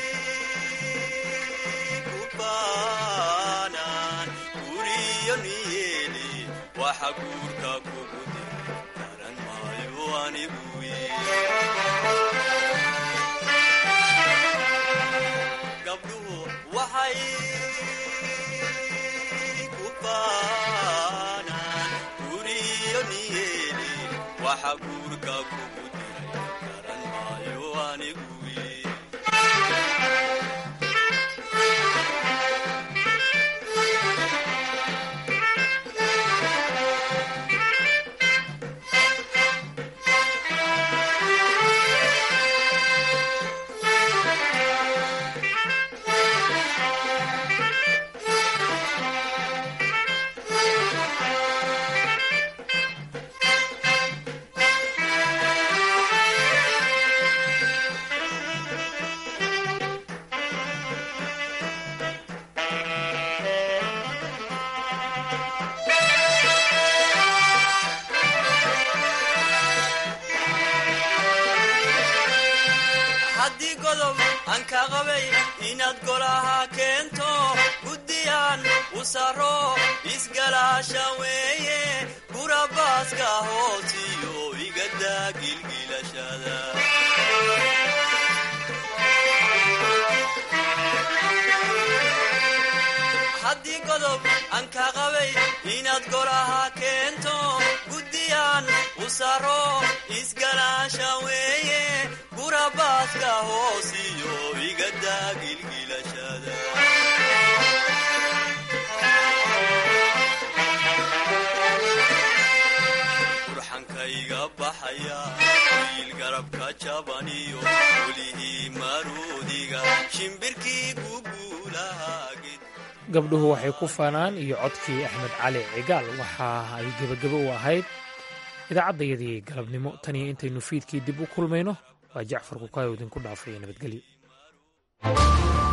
B: ku baanaan guriyo niyeeli waxa guurka kugu dira garan maayo anigu gabdhuhu waxay ku baanaan guriyo niyeeli waxa guurka kugu diray garan maayo anigu haddii godob aan ka qabay inaad golaha keento guddiyaan u saro isgalaasha weeye gurabaaska hoosiyo igadaa gilgilashada haddii godob aan ka qabay inaad golaha keento guddiyaan u saro galaasha weeye gurabaaska hoosiyo igadaa gilgilashada burxankayga baxaya wiil garabka jabaniyo welihii maruudiga shimbirkii guguulaha
A: gabdhuhu waxay ku faanaan iyo codkii axmed cali cigaal waxa ay gebagabo u ahayd idaacaddayadii galabnimo tan iyo intaynu fiidkii dib u kulmayno waa jacfar kukayo idinku dhaafaya nabadgelyo